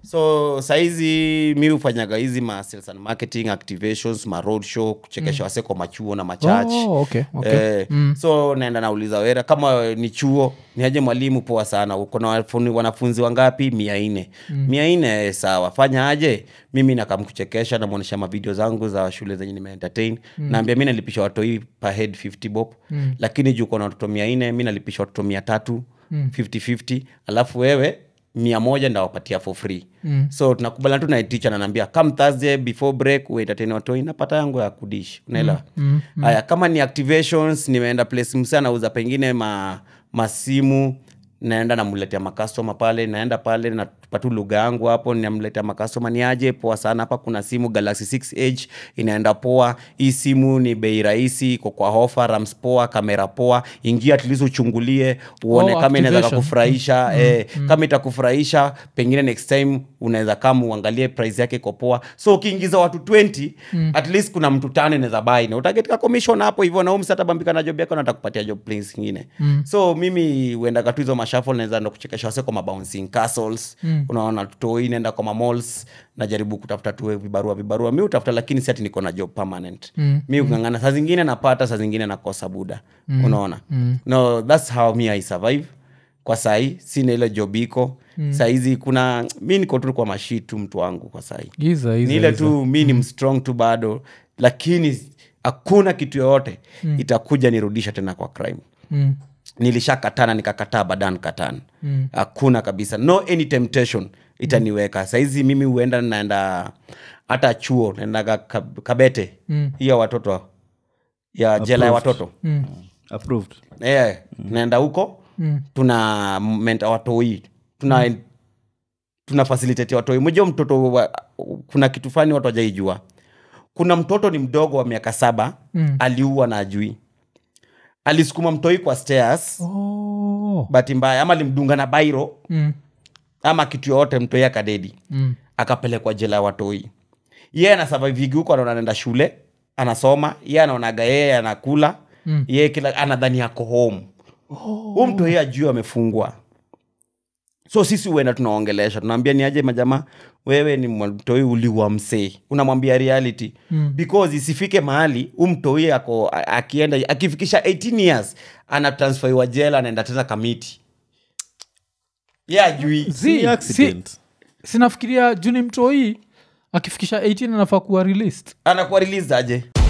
so sahizi mi hufanyaga hizi ma sales and marketing activations ma road show kuchekesha wase kwa machuo na machurch Oh, okay, okay. Eh, so naenda nauliza wera kama ni chuo ni aje mwalimu poa sana uko na wafuni- wanafunzi wangapi mia nne mia nne eh, sawa fanya aje mimi nakamkuchekesha namwonyesha mavideo zangu za shule zenye nimeentertain naambia mi nalipisha watoi per head 50 bob lakini juu kona watoto mia nne mi nalipisha watoto mia tatu 50-50 alafu wewe mia moja ndawapatia for free mm. so tunakubaliana tu naiticha nanaambia come thursday before break uentertain watoi napata yangu ya kudish unaelewa mm. haya kama ni activations nimeenda place msa anauza pengine ma, masimu naenda namletea makastoma pale naenda pale natupa tu lugha yangu hapo namletea makastoma ni aje poa sana hapa kuna simu galaxy 6 edge inaenda poa hii simu ni bei rahisi iko kwa hofa rams poa kamera poa ingia atleast uchungulie uone Oh, kama inaweza activation. kakufurahisha eh, kama itakufurahisha pengine next time unaweza kama uangalie price yake iko poa so ukiingiza watu 20 at least kuna mtu tano inaweza bai na utagetika commission hapo hivyo na umsatabambika na job yako na atakupatia job place ingine so mimi uendaga tu hizo mashafol naweza ndo kuchekesha wase kwa mabouncing castles unaona toi naenda kwa mamalls najaribu kutafuta tu vibarua vibarua mi utafuta lakini si ati niko na job permanent mi ukangana saa zingine napata saa zingine nakosa buda unaona no thats how me i survive kwa sahi sina ile job iko mm. sahizi kuna mi niko tu kwa mashii tu mtu wangu kwa sahi Giza, ni giza, ile giza. tu mi ni mstrong tu bado lakini hakuna kitu yoyote mm. itakuja nirudisha tena kwa crime Mm. nilishakatana nikakataa badan katan hakuna kabisa no any temptation itaniweka saizi mimi huenda naenda hata chuo naendaga Kab- kabete Mm. hiyo watoto ya jela ya watoto Mm. approved yeah, naenda huko Mm. tuna menta watoi tuna tuna facilitate watoi mmoja mtoto wa, kuna kitu fani watu wajaijua kuna mtoto ni mdogo wa miaka saba Mm. aliua na ajui alisukuma mtoi kwa stairs Oh. bahati mbaya ama alimdunga na bairo Mm. ama kitu yoyote mtoi akadedi Mm. akapelekwa jela ya watoi yeye anasavavigi huko anaona anaenda shule anasoma ye anaonaga yeye anakula Mm. yeye kila anadhani ako home huu mtu yeye ajui amefungwa so sisi huenda tunaongelesha tunaambia ni aje majamaa wewe ni mtoi uliwa msee unamwambia reality Mm. because isifike mahali huu mtoi ako a- akienda akifikisha 18 years anatransferiwa jela anaenda tena kamiti ye ajui Zi- si accident si- sinafikiria juni mtoi akifikisha 18 anafaa kuwa released anakuwa released aje